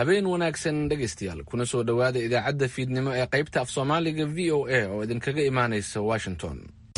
habeen wanaagsan dhegaystayaal kuna soo dhowaada idaacadda fiidnimo ee qaybta af soomaaliga v o a oo idinkaga imaanaysa washington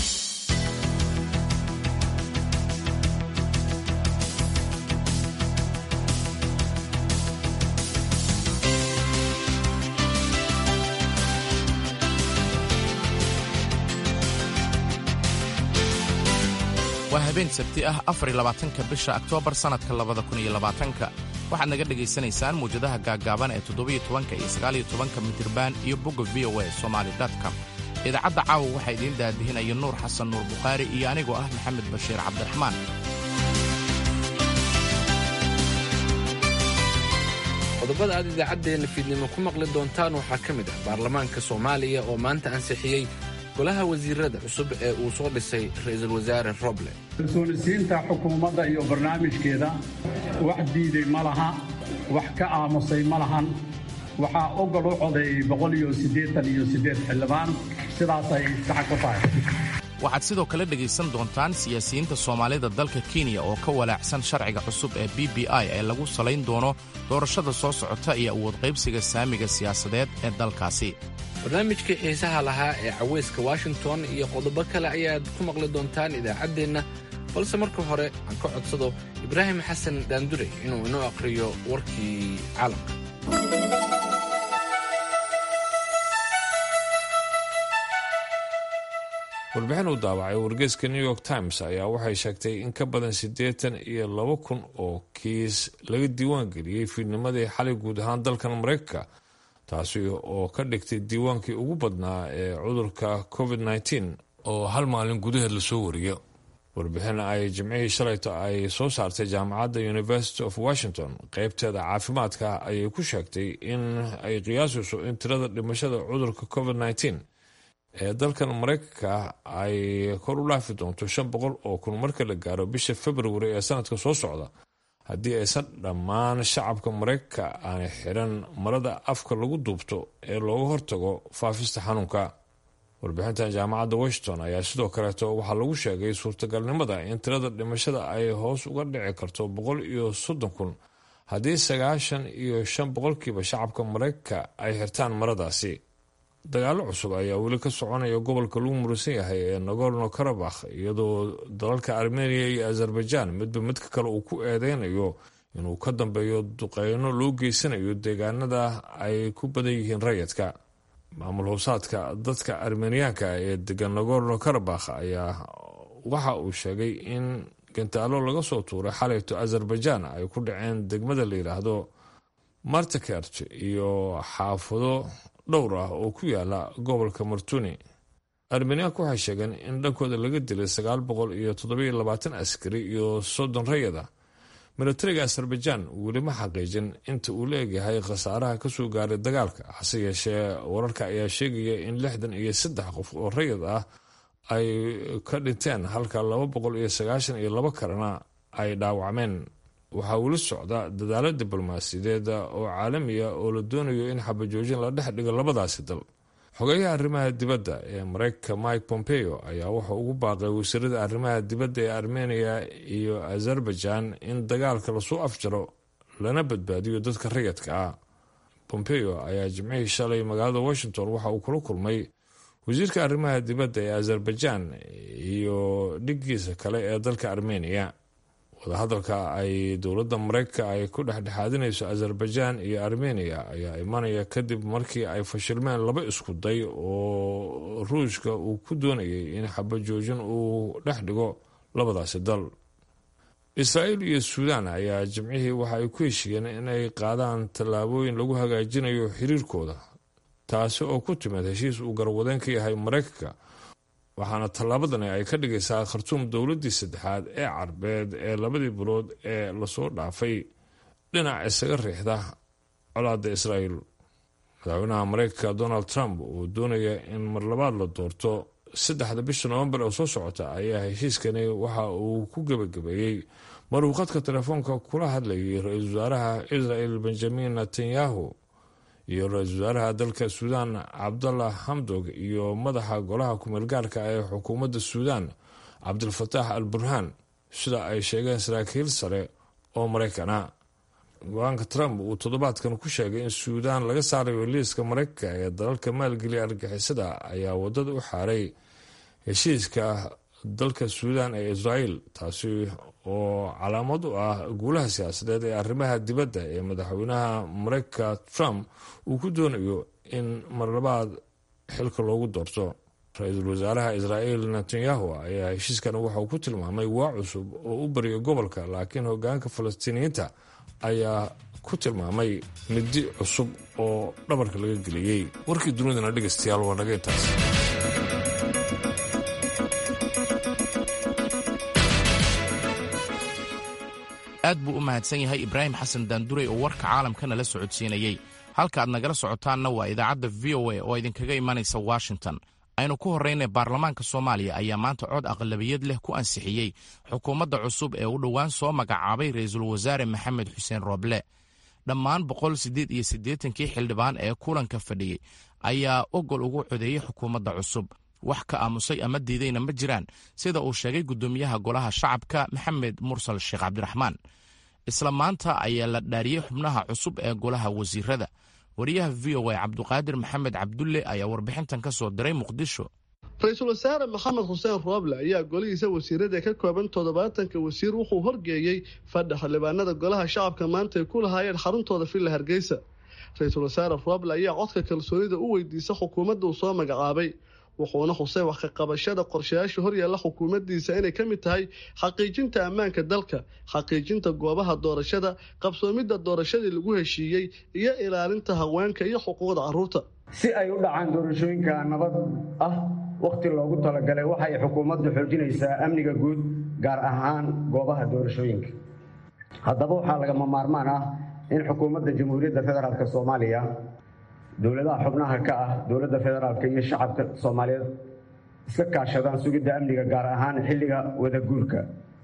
waa habeen sabti ah afarlabaatanka bisha oktoobar sannadka labada kun iyo labaatanka waxaad naga dhegaysanaysaan muwjadaha gaaggaaban ee toddobiyo tobanka iyo sagaaliyo tobanka midirbaan iyo bogga v o a somali com idaacadda caawa waxaa idiin daadihinaya nuur xasan nuur bukhaari iyo anigoo ah maxamed bashiir cabdiraxmaan qodobada aad idaacaddeenna fiidnimo ku maqli doontaan waxaa ka mid ah baarlamaanka soomaaliya oo maanta ansixiyey golaha wasiirada cusub ee uu soo dhisay ra'iisul wasaare roble kalsoonisiinta xukuumadda iyo barnaamijkeeda wax diiday ma laha wax ka aamusay ma lahan waxaa ogol u codeeyey boqol iyo siddeetan iyo siddeed xildhibaan sidaasay saxa ku tahay waxaad sidoo kale dhegaysan doontaan siyaasiyiinta soomaalida dalka kenya oo ka walaacsan sharciga cusub ee b b i ee lagu salayn doono doorashada soo socota iyo awood qaybsiga saamiga siyaasadeed ee dalkaasi barnaamijkii xiisaha lahaa ee cawayska washington iyo qodobo kale ayaad ku maqli doontaan idaacaddeenna balse marka hore aan ka codsado ibraahim xasan daandure inuu inoo akhriyo warkii caalamka warbixin uu daawacay wargeyska new york times ayaa waxay sheegtay in ka badan siddeetan iyo laba kun oo kiis laga diiwaan geliyey fiidnimadii xalay guud ahaan dalkan maraykanka taasi oo ka dhigtay diiwaankii ugu badnaa ee cudurka covid nteen oo hal maalin gudaheed lasoo wariyo warbixin ay jimcihii shalayto ay soo saartay jaamacadda university of washington qeybteeda caafimaadka ayay ku sheegtay in ay qiyaasayso in tirada dhimashada cudurka covid nteen ee dalkan maraykanka ay kor u dhaafi doonto shan boqol oo kun marka la gaaro bisha februari ee sanadka soo socda haddii aysan dhammaan shacabka maraykanka aanay xiran marada afka lagu duubto ee looga hortago faafista xanuunka warbixintan jaamacadda washington ayaa sidoo kaleeto waxaa lagu sheegay suurtagalnimada in tirada dhimashada ay hoos uga dhici karto boqol iyo soddon kun haddii sagaashan iyo shan boqolkiiba shacabka maraykanka ay xirtaan maradaasi dagaalo cusub ayaa weli ka soconaya gobolka lagu murusan yahay ee nagorno karabakh iyadoo dalalka armeniya iyo azerbaijan midba midka kale uu ku eedeynayo inuu ka dambeeyo duqeyno loo geysanayo deegaanada ay ku badan yihiin rayidka maamul howsaadka dadka armeniyaanka ee degan nagorno karabakh ayaa waxa uu sheegay in gantaalo laga soo tuuray xalayto azerbaijan ay ku dhaceen degmada la yidhaahdo martakert iyo xaafado dhowr ah oo ku yaala gobolka martuni armeniyaanku waxay sheegeen in dhankooda laga dilay sagaal boqol iyo toddobiyo labaatan askari iyo soddon rayada milatariga azerbaijan weli ma xaqiijin inta uu la egyahay khasaaraha kasoo gaaray dagaalka hase yeeshee wararka ayaa sheegaya in lixdan iyo saddex qof oo rayad ah ay ka dhinteen halka laba boqol iyo sagaashan iyo laba kalena ay dhaawacmeen waxaa weli socda dadaalo diblomaasiyadeed oo caalamiya oo la doonayo in xabajoojin la dhex dhigo labadaasi dal xogeyaha arrimaha dibadda ee mareykanka mike pompeo ayaa wuxuu ugu baaqay wasiirada arrimaha dibadda ee armeniya iyo azerbaijan in dagaalka lasoo afjaro lana badbaadiyo dadka rayadka ah pompeo ayaa jimcihii shalay magaalada washington waxa uu kula kulmay wasiirka arrimaha dibadda ee azerbaijan iyo dhiggiisa kale ee dalka armeniya wadahadalka ay dowladda mareykanka ay ku dhexdhexaadinayso azerbaijan iyo armeniya ayaa imanaya kadib markii ay fashilmeen laba isku day oo ruushka uu ku doonayay in xabajoojin uu dhex dhigo labadaasi dal israa'iil iyo suudaan ayaa jimcihii waxa ay ku heshiiyeen inay qaadaan tallaabooyin lagu hagaajinayo xiriirkooda taasi oo ku timid heshiis uu garwadeen ka yahay mareykanka waxaana tallaabadani ay ka dhigaysaa khartuum dowladdii saddexaad ee carbeed ee labadii bilood ee lasoo dhaafay dhinac isaga riixda colaadda israa'iil madaxweynaha mareykanka donald trump uu doonaya in mar labaad la doorto saddexda bisha novembar oo soo socota ayaa heshiiskani waxa uu ku gebagabeeyey maruu khadka telefoonka kula hadlayay ra-iisul wasaaraha israel benjamin netanyahu iyo ra-iisul wasaaraha dalka suudaan cabdallah hamdog iyo madaxa golaha kumeelgaarka ee xukuumadda suudaan cabdilfataax al burhaan sida ay sheegeen saraakiil sare oo maraykana go-aanka trump uu toddobaadkan ku sheegay in suudaan laga saarayo liiska mareykanka ee dalalka maalgeliya argixisada ayaa wadada u xaaray heshiiska dalka suudaan ee israel taasi oo calaamad u ah guulaha siyaasadeed ee arrimaha dibadda ee madaxweynaha mareykanka trump uu ku doonayo in marlabaad xilka loogu doorto ra-iisul wasaaraha israel netanyahu ayaa heshiiskan waxauu ku tilmaamay waa cusub oo u bariya gobolka laakiin hogaanka falastiiniyiinta ayaa ku tilmaamay midi cusub oo dhabarka laga geliyey warkii dunidana dhegaystayaal waa naga intaas aad buu u mahadsan yahay ibraahim xasan daandurey oo warka caalamkana la socodsiinayey halka aad nagala socotaanna waa idaacadda v o a oo idinkaga imanaysa washington aynu ku horraynay baarlamaanka soomaaliya ayaa maanta cod aqlabiyad leh ku ansixiyey xukuumadda cusub ee u dhowaan soo magacaabay ra'iisul wasaare maxamed xuseen rooble dhammaan boqol siddeed iyo siddeetankii xildhibaan ee kulanka fadhiyey ayaa ogol ugu codeeyey xukuumadda cusub wax ka aamusay ama diidayna ma jiraan sida uu sheegay guddoomiyaha golaha shacabka maxamed mursal sheekh cabdiraxmaan isla maanta ayaa la dhaariyey xubnaha cusub ee golaha wasiirada wariyaha v o a cabduqaadir maxamed cabdulle ayaa warbixintan ka soo diray muqdisho ra-iisul wasaare maxamed xuseen rooble ayaa golihiisa wasiirada ka kooban toddobaatanka wasiir wuxuu horgeeyey fadha xildhibaanada golaha shacabka maanta ay ku lahaayeen xaruntooda villa hargeysa ra-iisul wasaare rooble ayaa codka kalsoonida u weydiisa xukuumadda uu soo magacaabay wuxuuna xusay wax ka qabashada qorshayaasha horyaalla xukuumaddiisa inay ka mid tahay xaqiijinta ammaanka dalka xaqiijinta goobaha doorashada qabsoomidda doorashadii lagu heshiiyey iyo ilaalinta haweenka iyo xuquuqda carruurta si ay u dhacaan doorashooyinka nabad ah wakhti loogu talagalay waxay xukuumaddu xoojinaysaa amniga guud gaar ahaan goobaha doorashooyinka haddaba waxaa lagama maarmaan ah in xukuumadda jamhuuriyadda federaalk soomaaliya dowladaha xubnaha ka ah dowladda federaalk iyo shacabka soomaaliyeed iska kaashadaan sugidda amniga gaar ahaan xilliga wadaguurka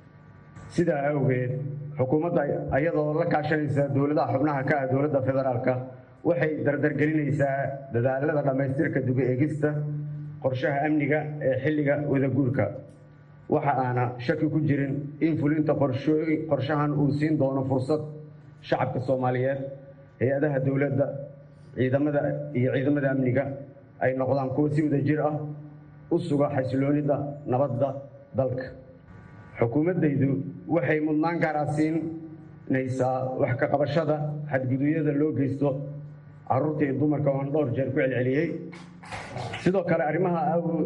sidaa awgeed xukuumadda ayadoo la kaashanaysa dowladaha xubnaha ka ah dowladda federaalka waxay dardargelinaysaa dadaalada dhammaystirka dubi eegista qorshaha amniga ee xilliga wadaguurka waxa aana shaki ku jirin in fulinta qorshahan uu siin doono fursad shacabka soomaaliyeed hay-adaha dowladda ciidamada iyo ciidamada amniga ay noqdaan kuwo si wada jir ah u suga xasiloonida nabadda dalka xukuumaddaydu waxay mudnaan gaara siinaysaa wax ka qabashada xadgudubyada loo geysto carruurta iyo dumarka oon dhowr jeer ku celceliyey sidoo kale arrimaha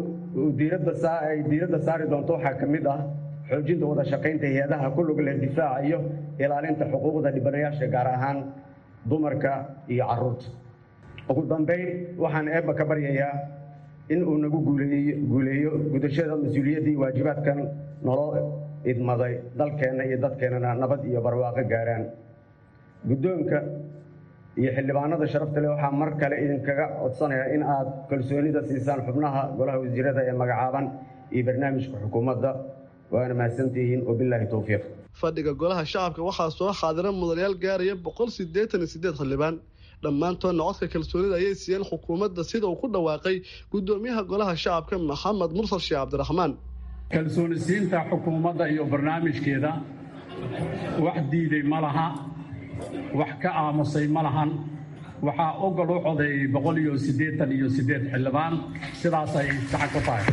ay diiradda saari doonto waxaa ka mid ah xoojinta wada shaqaynta hay-adaha ku lug leh difaaca iyo ilaalinta xuquuqda dhibanayaasha gaar ahaan dumarka iyo carruurta ugu dambayn waxaan eebba ka baryayaa in uu nagu guuleeyo gudashada mas-uuliyaddii waajibaadkan naloo idmaday dalkeenna iyo dadkeennana nabad iyo barwaaqo gaaraan guddoonka iyo xildhibaanada sharafta leh waxaa mar kale idinkaga codsanayaa in aad kalsoonida siisaan xubnaha golaha wasiirada ee magacaaban iyo barnaamijka xukuumadda waana mahadsantihiin wabilaahi towfiiq fadhiga golaha shacabka waxaa soo xaadira mudanayaal gaaraya boqol siddeetan iyo siddeed xildhibaan dhammaantoodna codka kalsoonida ayay siiyeen xukuumadda sida uu ku dhawaaqay guddoomiyaha golaha shacabka maxamed mursal sheekh cabdiraxmaan kalsooni siinta xukuumadda iyo barnaamijkeeda wax diiday ma laha wax ka aamusay ma lahan waxaa ogol u codeeyey boqol iyo siddeetan iyo siddeed xildhibaan sidaasay saxa ku tahay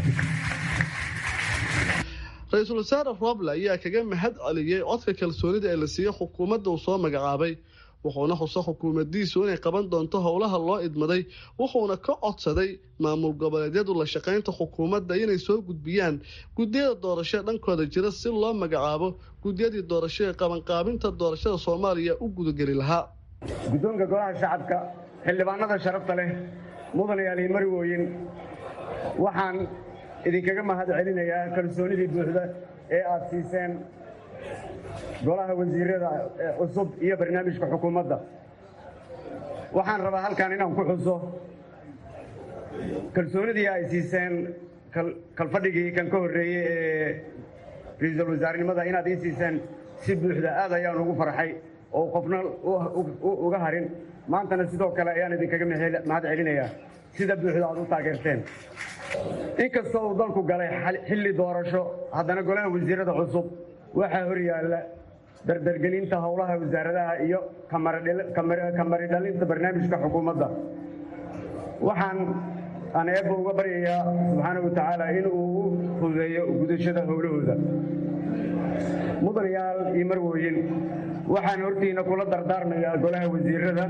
ra-iisul wasaare rooble ayaa kaga mahad celiyey codka kalsoonida ee la siiyey xukuumadda uu soo magacaabay wuxuuna xuso xukuumaddiisu inay qaban doonto howlaha loo idmaday wuxuuna ka codsaday maamul goboleedyadu la shaqaynta xukuumadda inay soo gudbiyaan guddiyada doorashada dhankooda jira si loo magacaabo guddiyadii doorasho ee qabanqaabinta doorashada soomaaliya u gudageli lahaa guddoonka golaha shacabka xildhibaanada sharafta leh mudanayaal iyo marwooyin waxaan idinkaga mahad celinayaa kalsoonidii buuxda ee aad siiseen golaha wasiirada cusub iyo barnaamijka xukuumadda waxaan rabaa halkan inaan ku xuso kalsoonidii ay siiseen kalfadhigii kan ka horreeyey ee ra-iisul wasaarenimada inaad ii siiseen si buuxda aad ayaan ugu farxay oo qofna uga harin maantana sidoo kale ayaan idinkaga mahad celinayaa sida buuxda aad u taageerteen inkastoo uu dalku galay xilli doorasho haddana golaha wasiirada cusub waxaa hor yaalla dardargelinta howlaha wasaaradaha iyo kamari dhalinta barnaamijka xukuumadda waxaan aan eebba uga baryayaa subxaana wa tacaala inuu u fududeeyo gudashada howlahooda mudanayaal iyo marwooyin waxaan hortiina kula dardaarmayaa golaha wasiirada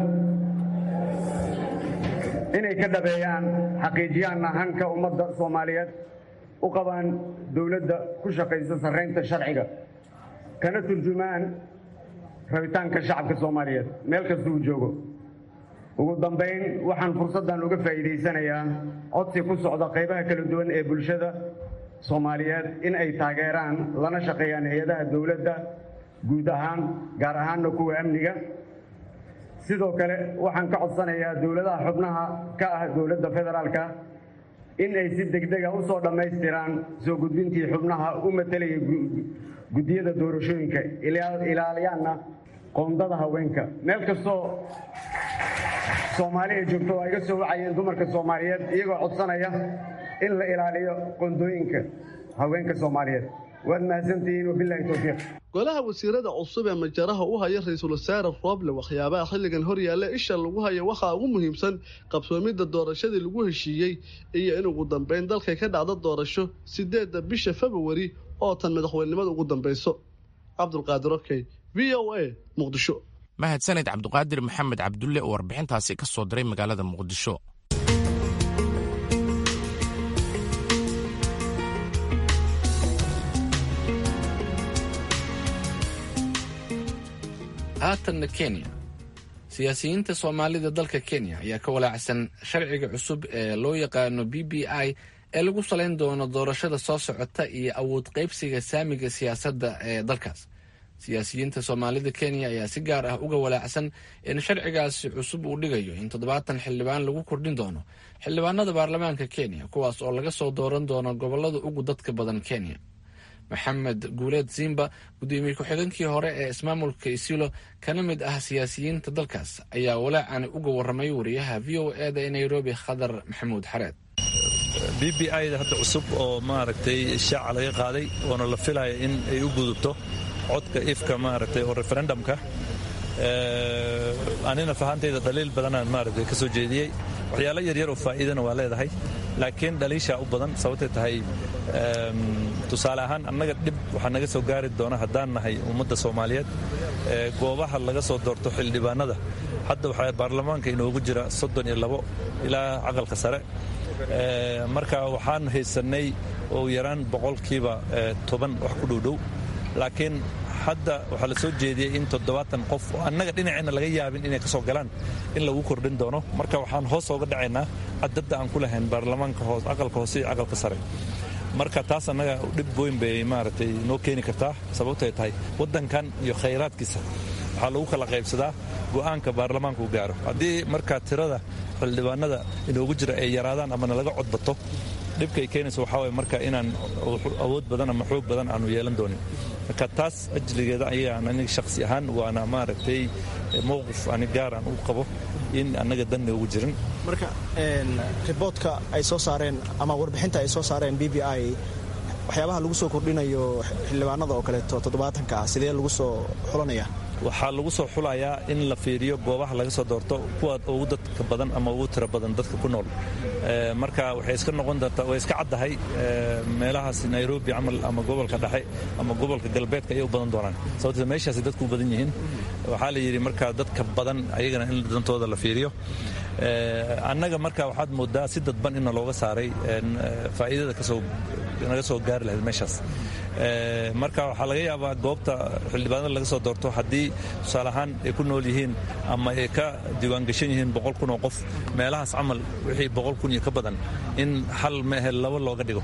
inay ka dhabeeyaan xaqiijiyaan hanka ummadda soomaaliyeed u qabaan dowladda ku shaqaysa sarraynta sharciga kana turjumaan rabitaanka shacabka soomaaliyeed meel kasta uu joogo ugu dambayn waxaan fursaddan uga faa'iidaysanayaa codsi ku socda qaybaha kala duwan ee bulshada soomaaliyeed in ay taageeraan lana shaqeeyaan hay-adaha dowladda guud ahaan gaar ahaanna kuwa amniga sidoo kale waxaan ka codsanayaa dowladaha xubnaha ka ah dowladda federaalka in ay si degdega u soo dhammaystiraan soo gudbintii xubnaha u matelaya guddiyada doorashooyinka ilaaliyaanna qoondada haweenka meel kastoo soomaali ay joogto waa iga soo wacayeen dumarka soomaaliyeed iyagoo codsanaya in la ilaaliyo qoondooyinka haweenka soomaaliyeed waad mahadsantihiin wabilaahi towfiiq golaha wasiirada cusub ee majaraha u haya ra-iisul wasaare rooble waxyaabaha xilligan horyaalla isha lagu haya waxaa ugu muhiimsan qabsoomidda doorashadii lagu heshiiyey iyo in ugu dambeyn dalkay ka dhacdo doorasho sideedda bisha februari oo tan madaxweynenimada ugu dambayso cabdulqaadir okey v o a muqdisho mahadsaned cabduqaadir maxamed cabdulle oo warbixintaasi ka soo diray magaalada muqdisho haatanna kenya siyaasiyiinta soomaalida dalka kenya ayaa ka walaacsan sharciga cusub ee loo yaqaano b b i ee lagu salayn doono doorashada soo socota iyo awood qaybsiga saamiga siyaasadda ee dalkaas siyaasiyiinta soomaalida kenya ayaa si gaar ah uga walaacsan in sharcigaasi cusub uu dhigayo in toddobaatan xildhibaan lagu kordhin doono xildhibaanada baarlamaanka kenya kuwaas oo laga soo dooran doono gobolada ugu dadka badan kenya maxamed guuleed zimba gudoomiye ku-xigeenkii hore ee ismaamulka isilo kana mid ah siyaasiyiinta dalkaas ayaa walaacani uga waramay wariyaha v o e da ee nairobi khadar maxamuud xareed b b i da hadda cusub oo maaragtay shaaca laga qaaday oona la filaya in ay u gudubto codka ifka maaragtay oo referendumka anina fahantayda dhaliil badanaan maaragtay ka soo jeediyey waxyaalo yaryar oo faa'iidana waa leedahay laakiin dhaliishaa u badan sababtay tahay tusaale ahaan annaga dhib waxaa naga soo gaari doona haddaan nahay ummadda soomaaliyeed goobaha laga soo doorto xildhibaanada hadda waxaa baarlamaanka inoogu jira soddon iyo labo ilaa caqalka sare marka waxaan haysannay oo yaraan boqolkiiba toban wax ku dhowdhow laakiin hadda waxaa la soo jeediyey in toddobaatan qof oo annaga dhinaceenna laga yaabin inay ka soo galaan in lagu kordhin doono marka waxaan hoos ooga dhacaynaa cadadda aan ku lahayn baarlamaanka hoos aqalka hoose iyo aqalka sare marka taas annaga dhib weyn bay maaragtay noo keeni kartaa sababtay tahay waddankan iyo khayraadkiisa waxaa lagu kala qaybsadaa go'aanka baarlamaanka u gaaro haddii markaa tirada xildhibaanada inoogu jira ay yaraadaan amana laga codbato dhibkay keenaysa waxaa waye marka inaan awood badan ama xoog badan aanu yeelan doonin marka taas ajligeeda ayaan aniga shakhsi ahaan waana maaragtay mowqif ani gaar aan u qabo in annaga danna ugu jirin marka riboodka ay soo saareen ama warbixinta ay soo saareen b b i waxyaabaha lagu soo kordhinayo xildhibaanada oo kaleeto toddobaatanka ah sidee lagu soo xulanaya waxaa lagu soo xulayaa in la fiiriyo goobaha laga soo doorto kuwa ugu dadka badan ama ugu tiro badan dadka ku nool marka waxay iska noqon doontaa way iska caddahay meelahaas nairobi camal ama gobolka dhexe ama gobolka galbeedka ayay u badan doonaan sababtee meeshaasi dadku u badan yihiin waxaa la yidhi marka dadka badan ayagana in dantooda la fiiriyo annaga marka waxaad moodaa si dadban inna looga saaray faa'iidada kasoo naga soo gaari lahayd meeshaas marka waxaa laga yaabaa goobta xildhibaanada laga soo doorto haddii tusaale ahaan ay ku nool yihiin ama ay ka diiwaangashan yihiin boqol kun oo qof meelahaas camal wixii boqol kun iyo ka badan in hal mehe laba looga dhigo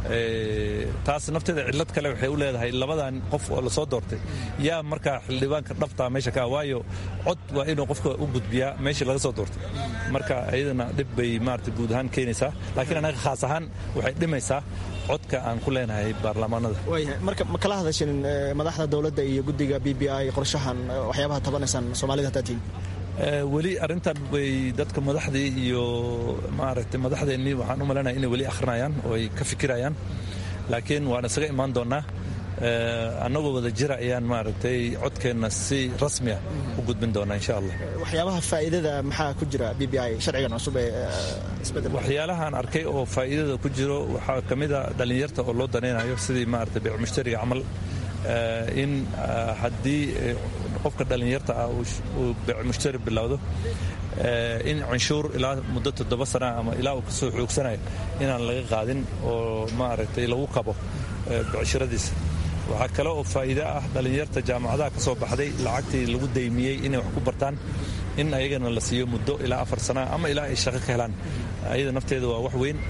taas nafteeda cillad kale waxay u leedahay labadan qof oo lasoo doortay yaa markaa xildhibaanka dhabtaa meesha ka waayo cod waa inuu qofka u gudbiyaa meeshii laga soo doortay marka iyadana dhib bay maarata guud ahaan keenaysaa laakiin anaga khaas ahaan waxay dhimaysaa codka aan ku leenahay baarlamaanada marka ma kala hadashin madaxda dowladda iyo guddiga b b i qorshahan waxyaabaha tabanaysaan soomaalida haddaad tihin weli arrintan way dadka madaxdii iyo maaragtay madaxdeennii waxaan u malaynaya inay weli akhrinayaan oo ay ka fikirayaan laakiin waan isaga imaan doonnaa annagoo wada jira ayaan maaragtay codkeenna si rasmi ah u gudbin doonaa insha allah waxyaabaha faa'iidada maxaa ku jira b b i sharcigan cusub ee isbedel waxyaalahaan arkay oo faa'iidada ku jiro waxaa ka mid a dhallinyarta oo loo danaynayo sidii maaragtay beec mushtariga camal in haddii qofka dhallinyarta ah uu beec mushtari bilowdo in canshuur ilaa muddo toddoba sana ama ilaa uu kasoo xoogsanayo inaan laga qaadin oo maaragtay lagu qabo becshiradiisa waxaa kale oo faa'iide ah dhallinyarta jaamacadaha ka soo baxday lacagtii lagu daymiyey inay wax ku bartaan in ayagana la siiyo muddo ilaa afar sana ama ilaa ay shaqo ka helaan ayada nafteeda waa wax weyn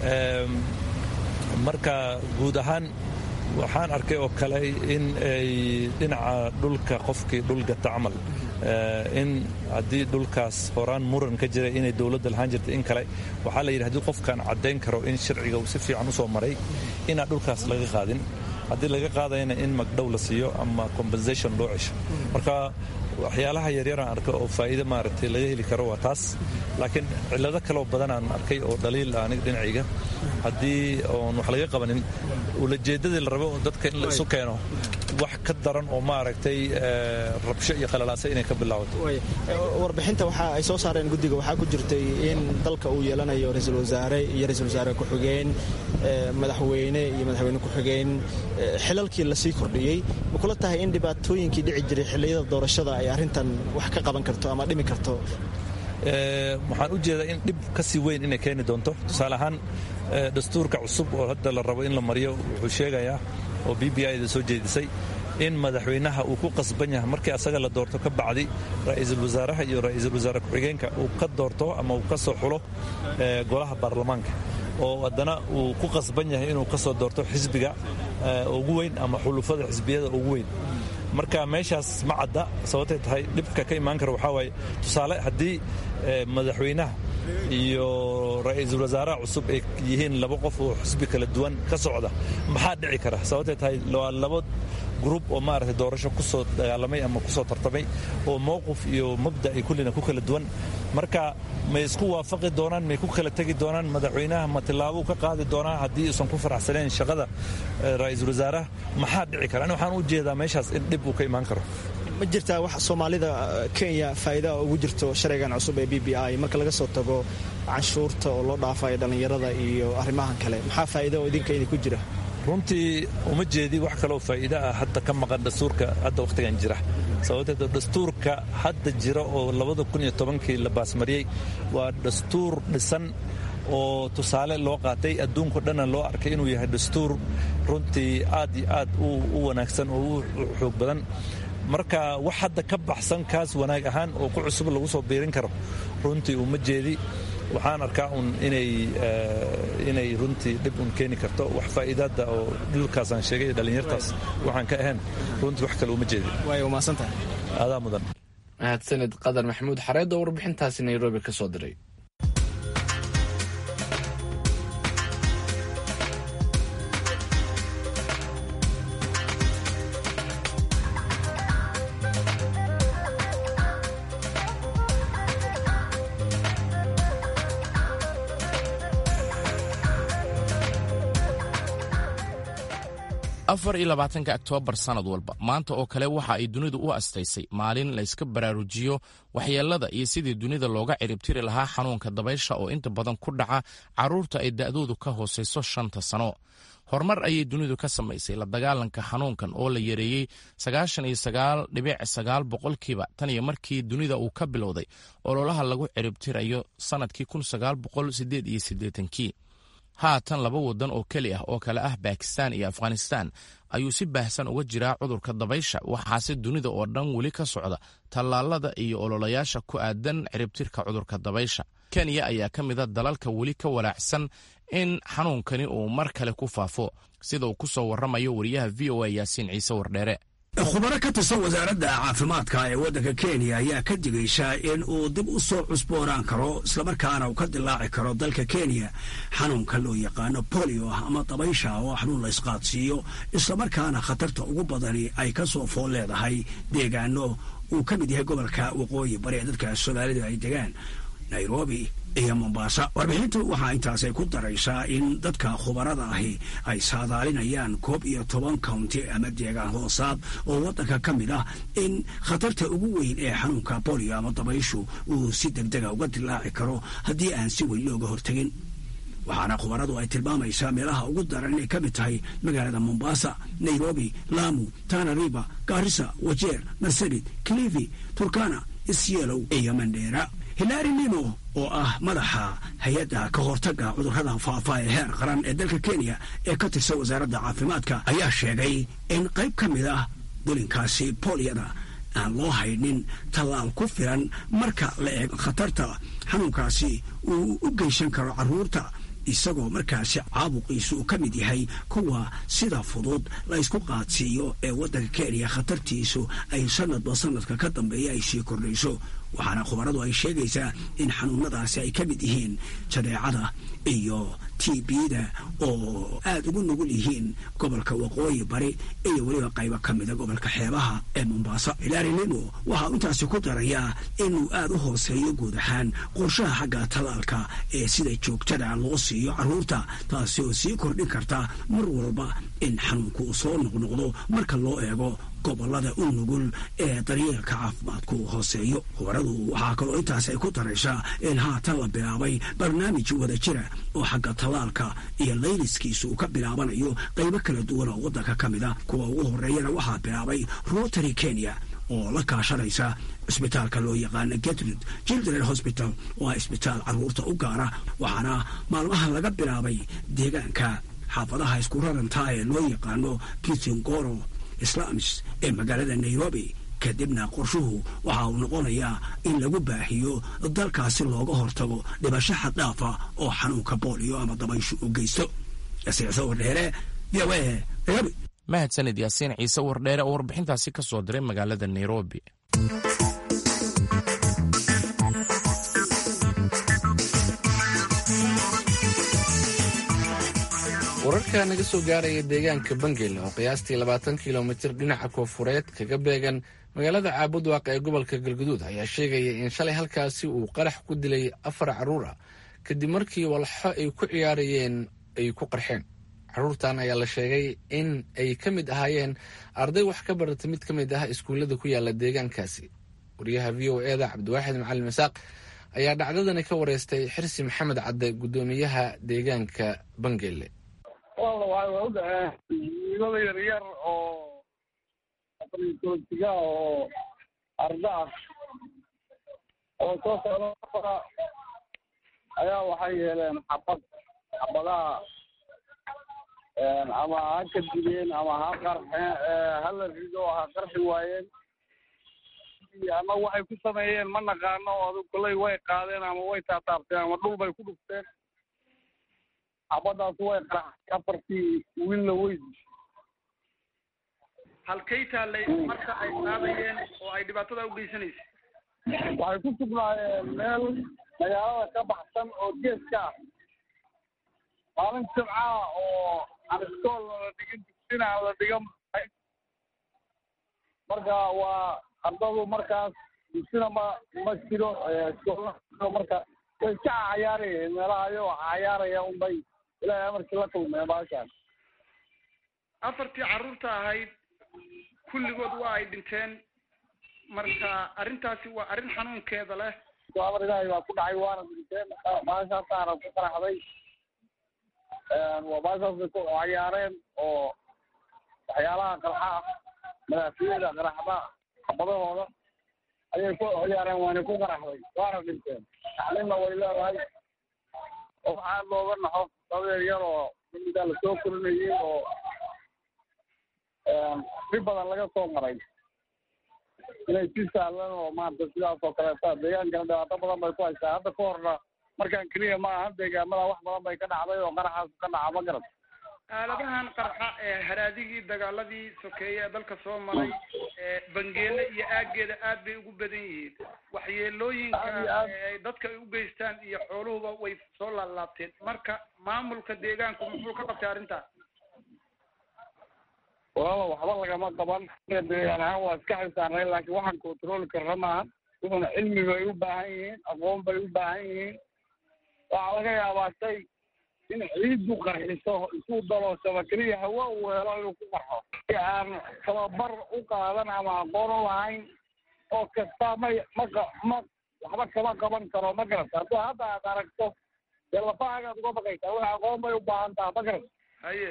marka guud ahaan waxaan arkay oo kale in ay dhinaca dhulka qofkii dhulgata camal in haddii dhulkaas horaan muran ka jira inay dowladda lahaan jirta in kale waxaa la yidhi haddii qofkaan caddayn karo in sharciga uu si fiican u soo maray inaan dhulkaas laga qaadin haddii laga qaadayna in magdhow la siiyo ama compensation loo cesho marka waxyaalaha yaryaraan arka oo faa'iide maaragtay laga heli karo waa taas laakiin cillado kaloo badan aan arkay oo dhaliil ah aniga dhinacayga haddii oon wax laga qabanin ulajeeddadii la rabo dadka in la isu keeno wax ka daran oo maaragtay rabsho iyo qalalaasa inay ka bilaabato warbixinta waxa ay soo saareen guddiga waxaa ku jirtay in dalka uu yeelanayo ra-iisul wasaare iyo ra-iisul wasaare ku-xigeen madaxweyne iyo madaxweyne ku-xigeen xilalkii lasii kordhiyey ma kula tahay in dhibaatooyinkii dhici jiray xilliyada doorashada ay arrintan wax ka qaban karto ama dhimi karto waxaan u jeedaa in dhib ka sii weyn inay keeni doonto tusaale ahaan dastuurka cusub oo hadda la rabo in la mariyo wuxuu sheegayaa oo b b i da soo jeedisay in madaxweynaha uu ku qasban yahay markii asaga la doorto ka bacdi ra'iisul wasaaraha iyo ra'iisul wasaare ku-xigeenka uu ka doorto ama uu ka soo xulo golaha baarlamaanka oo haddana uu ku qasban yahay inuu ka soo doorto xisbiga ugu weyn ama xulufada xisbiyada ugu weyn marka meeshaas ma cadda sababtay tahay dhibka ka imaan kara waxaa waaye tusaale haddii madaxweynaha iyo ra'iisul wasaaraha cusub ay yihiin laba qof oo xisbi kala duwan ka socda maxaa dhici kara sababtay tahay waa laba gruub oo maaragtay doorasho ku soo dagaalamay ama ku soo tartamay oo mowqif iyo mabda ay kullina ku kala duwan marka may isku waafaqi doonaan may ku kala tegi doonaan madaxweynaha ma tillaabuu ka qaadi doonaa haddii uusan ku faraxsanayn shaqada ra'iisul wasaaraha maxaa dhici kara ani waxaan u jeedaa meeshaas in dhib uu ka imaan karo ma jirtaa wax soomaalida kenya faa'iidaa ugu jirto sharcigan cusub ee b b i marka laga soo tago canshuurta oo loo dhaafayo dhallinyarada iyo arrimahan kale maxaa faa'iida oo idinka idinku jira runtii uma jeedi wax kaleoo faa'iida ah hadda ka maqan dastuurka hadda wakhtigan jira sababteed dastuurka hadda jira oo labada kun iyo tobankii la baasmariyey waa dastuur dhisan oo tusaale loo qaatay adduunko dhanna loo arkay inuu yahay dastuur runtii aad iyo aad u wanaagsan oo u xoog badan marka wax hadda ka baxsan kaas wanaag ahaan oo ku cusub lagu soo biirin karo runtii uma jeedi waxaan arkaa un inay runtii dhib un keeni karto wax faa'iidaada oo dhulkaasaan sheegay dhallinyartaas waxaan ka ahayn runtii wax kale uma jeedi adaa mudan mahadsanid qadar maxamuud xareed oo warbixintaasi nairobi ka soo diray afar iyo labaatanka oktoobar sannad walba maanta oo kale waxa ay dunidu u astaysay maalin layska baraarujiyo waxyeelada iyo sidii dunida looga ciribtiri lahaa xanuunka dabaysha oo inta badan ku dhaca carruurta ay da'doodu ka hoosayso shanta sano horumar ayay dunidu ka samaysay la dagaalanka xanuunkan oo la yareeyey sagaashan iyo sagaal dhibic sagaal boqolkiiba tan iyo markii dunida uu ka bilowday ololaha lagu ciribtirayo sannadkii kun sagaal boqol sideed iyo siddeetankii haatan laba waddan oo keli ah oo kale ah bakistan iyo afghanistan ayuu si baahsan uga jiraa cudurka dabaysha waxaase dunida oo dhan weli ka socda tallaalada iyo ololayaasha ku aadan ciribtirka cudurka dabaysha kenya ayaa ka mida dalalka weli ka walaacsan in xanuunkani uu mar kale ku faafo sida uu ku soo warramayo wariyaha v o a yaasiin ciise wardheere khubaro ka tirsan wasaaradda caafimaadka ee waddanka kenya ayaa ka digaysa in uu dib u soo cusboonaan karo islamarkaana uu ka dilaaci karo dalka kenya xanuunka loo yaqaano bolio ah ama dabaysha oo xanuun la isqaadsiiyo islamarkaana khatarta ugu badani ay ka soo fool leedahay deegaano uu ka mid yahay gobolka waqooyi bari ee dadka soomaalida ay degaan nairobi iyo mombasa warbixintu waxaa intaasay ku daraysaa in dadka khubarada ahi ay saadaalinayaan koob iyo toban county ama deegaan hoosaad oo waddanka ka mid ah in khatarta ugu weyn ee xanuunka bolio ama dabayshu uu si degdega uga dilaaci karo haddii aan si weyn looga hortegin waxaana khubaradu ay tilmaamaysaa meelaha ugu daran inay ka mid tahay magaalada mombasa nairobi lamu tanariba garissa wajeer marsabit clivi turkana isyeelow iyo mandheera hilaari nimo oo ah madaxa hay-adda ka hortagga cudurrada faafa ee heer qaran ee dalka kenya ee ka tirsan wasaaradda caafimaadka ayaa sheegay in qayb ka mid ah dulinkaasi booliyada aan loo haynin tallaal ku filan marka la eego khatarta xanuunkaasi uu u geysan karo carruurta isagoo markaasi caabuqiisu uu ka mid yahay kuwa sida fudud la ysku qaadsiiyo ee waddanka kenya khatartiisu ay sanadba sanadka ka dambeeya ay sii kordhayso waxaana khubaradu ay sheegaysaa in xanuunadaasi ay ka mid yihiin jadeecada iyo t b-da oo aada ugu nugul yihiin gobolka waqooyi bari iyo weliba qaybo ka mida gobolka xeebaha ee mombasa hilaari nimo waxaa intaasi ku darayaa inuu aada u hooseeyo guud ahaan qorshaha xagga talaalka ee sida joogtada loo siiyo carruurta taasi oo sii kordhin karta mar walba in xanuunku uu soo noqnoqdo marka loo eego gobolada u nugul ee daryeelka caafimaadku hooseeyo khubaradu waxaa kaloo intaas ay ku daraysaa in haatan la bilaabay barnaamij wada jira oo xagga tallaalka iyo layliskiisu uu ka bilaabanayo qaybo kala duwan oo waddanka ka mid a kuwa ugu horreeyana waxaa bilaabay rotary kenya oo la kaashanaysa cisbitaalka loo yaqaana getrid children hospital oo ah isbitaal carruurta u gaara waxaana maalmaha laga bilaabay deegaanka xaafadaha isku rarantaa ee loo yaqaano kitingoro islaamis ee magaalada nairobi kadibna qorshuhu waxa uu noqonayaa in lagu baahiyo dalkaasi looga hortago dhibasho xad dhaafa oo xanuunka booliyo ama dabayshu u geysto yasiicso wardheere v o a nairobi mahadsanid yaasiin ciise wardheere oo warbixintaasi ka soo diray magaalada nairobi wararka naga soo gaaraya deegaanka bangel oo qiyaastii labaatan kilomitir dhinaca koonfureed kaga beegan magaalada caabudwaaq ee gobolka galguduud ayaa sheegaya in shalay halkaasi uu qarax ku dilay afar carruur ah kadib markii walxo ay ku ciyaarayeen ay ku qarxeen carruurtan ayaa la sheegay in ay ka mid ahaayeen arday wax ka barata mid ka mid ah iskuullada ku yaala deegaankaasi wariyaha v o eda cabdiwaaxid macalin masaaq ayaa dhacdadani ka wareystay xirsi maxamed cadde guddoomiyaha deegaanka bangele walla waay waa u dhaceen wiilada yaryar oo afariyoltiga oo arda ah oo soo socda ayaa waxay yeeleen xabad xabadaha ama ha ka dileen ama ha qarxeen hala rido ha qarxi waayeen ama waxay ku sameeyeen ma naqaano adug koley way qaadeen ama way taataabteen ama dhul bay ku dhufteen xabadaas way qaraxay afartii wiilna wey halkay taallay marka ay qaadayeen oo ay dhibaatada u geysanaysa waxay ku sugnaayeen meel magaalada ka baxsan oo geeska ah maalin jimcaha oo aan iskoolna la dhigin dugsina aan la dhigan marka waa ardadu markaas dugsina ma ma jiro iskoolna marka way iska cayaarayeen meelaha ayagoo cayaaraya unbay ilaahay amarkii la kulmeen baashaan afartii carruurta ahayd kulligood waa ay dhinteen marka arrintaasi waa arrin xanuunkeeda leh amar ilaahay baa ku dhacay waana dhinteen baashaasaana ku qaraxday waa baashaas bay ku cayaareen oo waxyaalaha qarxa ah madaafiyada qaraxda xabadahooda ayay ku ciyaareen waana ku qaraxday waana dhinteen tacliimna way leedahay oo waxaa looga naxo dadeer yar oo mimidaa lasoo korinayay oo dhib badan laga soo maray inay si sahlan oo maarata sidaas oo kaleeta deegaankana dhibaato badan bay ku haysaa hadda ka horna markaan keliya ma ahan deegaamada wax badan bay ka dhacday oo qaraxaas ka dhaca ma garat aaladahan qarxa ee haraadigii dagaaladii sokeeye ee dalka soo maray ee bangeele iyo aaggeeda aad bay ugu badan yihiin waxyeelooyinka ay dadka ay u geystaan iyo xooluhuba way soo laalaabteen marka maamulka deegaanku muxuu ka qabtay arrintaas walaala waxba lagama qaban deegaan ahaan waa iska xilsaarnay laakiin waxaan controli karna maaha wuxuna cilmi bay u baahan yihiin aqoon bay u baahan yihiin waxaa laga yaabaa shay in ciiddu qarxiso isuu daloosaba keliya hawa uu helo inuu ku qarxo aan tababar u qaadan ama aqoon u lahayn oo kasta may ma ma waxba kama qaban karo ma garata hadduu hadda aad aragto dee lafahaagaad uga baqaysaa wax aqoon bay u baahan taha ma garata haye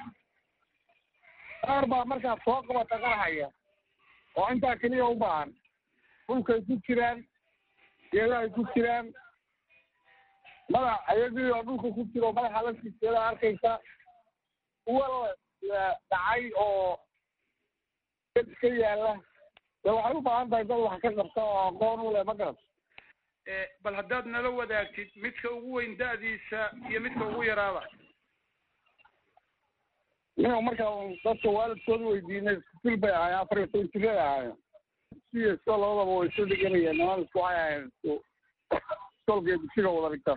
qaar baa markaad soo qabata qarxaya oo intaa keliya u baahan dhulkay ku jiraan geedahay ku jiraan madax ayagii oo dhulka ku jiro madaxa laftiiskeeda arkaysa kuwa dhacay oo ka yaala dee waxay u baahan tahay dad wax ka qabta oo aqoon u leh ma garata bal haddaad nala wadaagtid midka ugu weyn da'diisa iyo midka ugu yaraaba nin markaa dadka waalidkooda weydiinay iskusil bay ahaayeen afar iyo toban jiray ahaayeen siyo isko labadaba way isu dhiganayeen niman isku waxay ahayn isku iskoolka dugsiga wada dhigta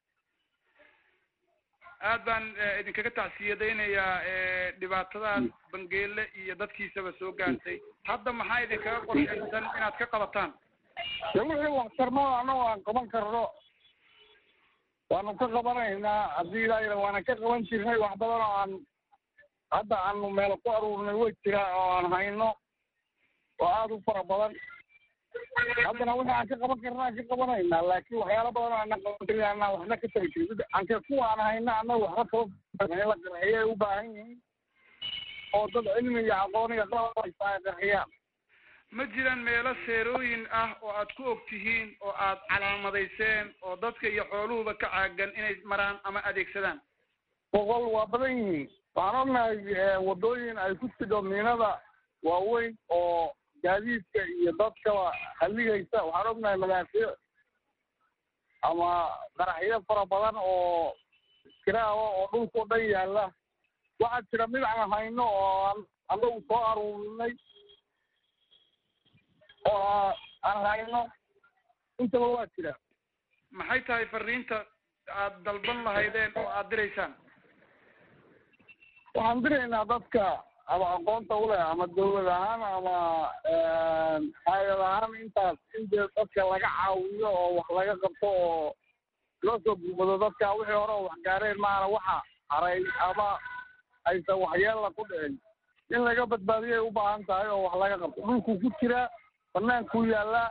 aad baan idinkaga tacsiyadaynayaa dhibaatadaas bangeele iyo dadkiisaba soo gaartay hadda maxaa idinkaga qorshaysan inaad ka qabataan dee wixii waxtarnada annago aan qaban karno waanu ka qabanaynaa haddii ilaa waana ka qaban jirnay wax badan oo aan hadda aanu meel ku aruurnay way jiraa oo aan hayno oo aada u fara badan haddana wixii aan ka qaban karna aan ka qabanaynaa laakiin waxyaalo badan oo aanan qaban karin aanan waxna ka tari jirin anke kuwa aan hayna annaga waxba kaba in la qarxiyay u baahan yihiin oo dad cilmi iyo aqoon iyo qalab haysta ay qarxiyaan ma jiraan meelo seerooyin ah oo aad ku og tihiin oo aad calaamadayseen oo dadka iyo xooluhuba ka caagan inay maraan ama adeegsadaan boqol waa badan yihiin waxaan ognahay waddooyin ay ku jidho miinada waaweyn oo gaadiidka iyo dadkaba halligaysa waxaan ognahay madaafiic ama qaraxyo fara badan oo kiraawa oo dhulkao dhan yaalla waxaa jira mid aan hayno oo aan anagu soo aruurinay oo aan hayno intaba waa jira maxay tahay fariinta aad dalban lahaydeen oo aad diraysaan waxaan diraynaa dadka ama aqoonta u leh ama dawlad ahaan ama hay-ad ahaan intaas in dee dadka laga caawiyo oo wax laga qabto oo loo soo gurmado dadka wixii hore oo wax gaareen maana waxa haray ama aysan waxyeella ku dhicin in laga badbaadiyay u baahan tahay oo wax laga qabto dhulkuu ku jiraa bannaankuu yaallaa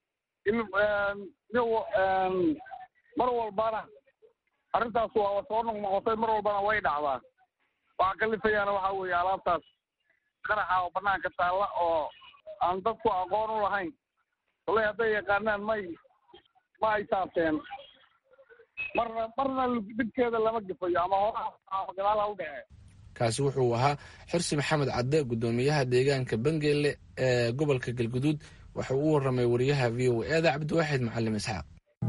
mar walbana arrintaas waa soo noqnoqotay mar walbana way dhacdaa waxaa kalifayaana waxaa weeye alaabtaas qaraxa oo banaanka taalla oo aan dadku aqoon u lahayn kolay hadday yaqaanaan may ma ay taabteen marna marna dhibkeeda lama gafayo ama hora ama gadaal ha u dhece kaasi wuxuu ahaa xirsi maxamed cadde guddoomiyaha deegaanka bangeele ee gobolka galguduud waxa uu u warramay wariyaha v o eeda cabdiwaaxid macalim isxaaq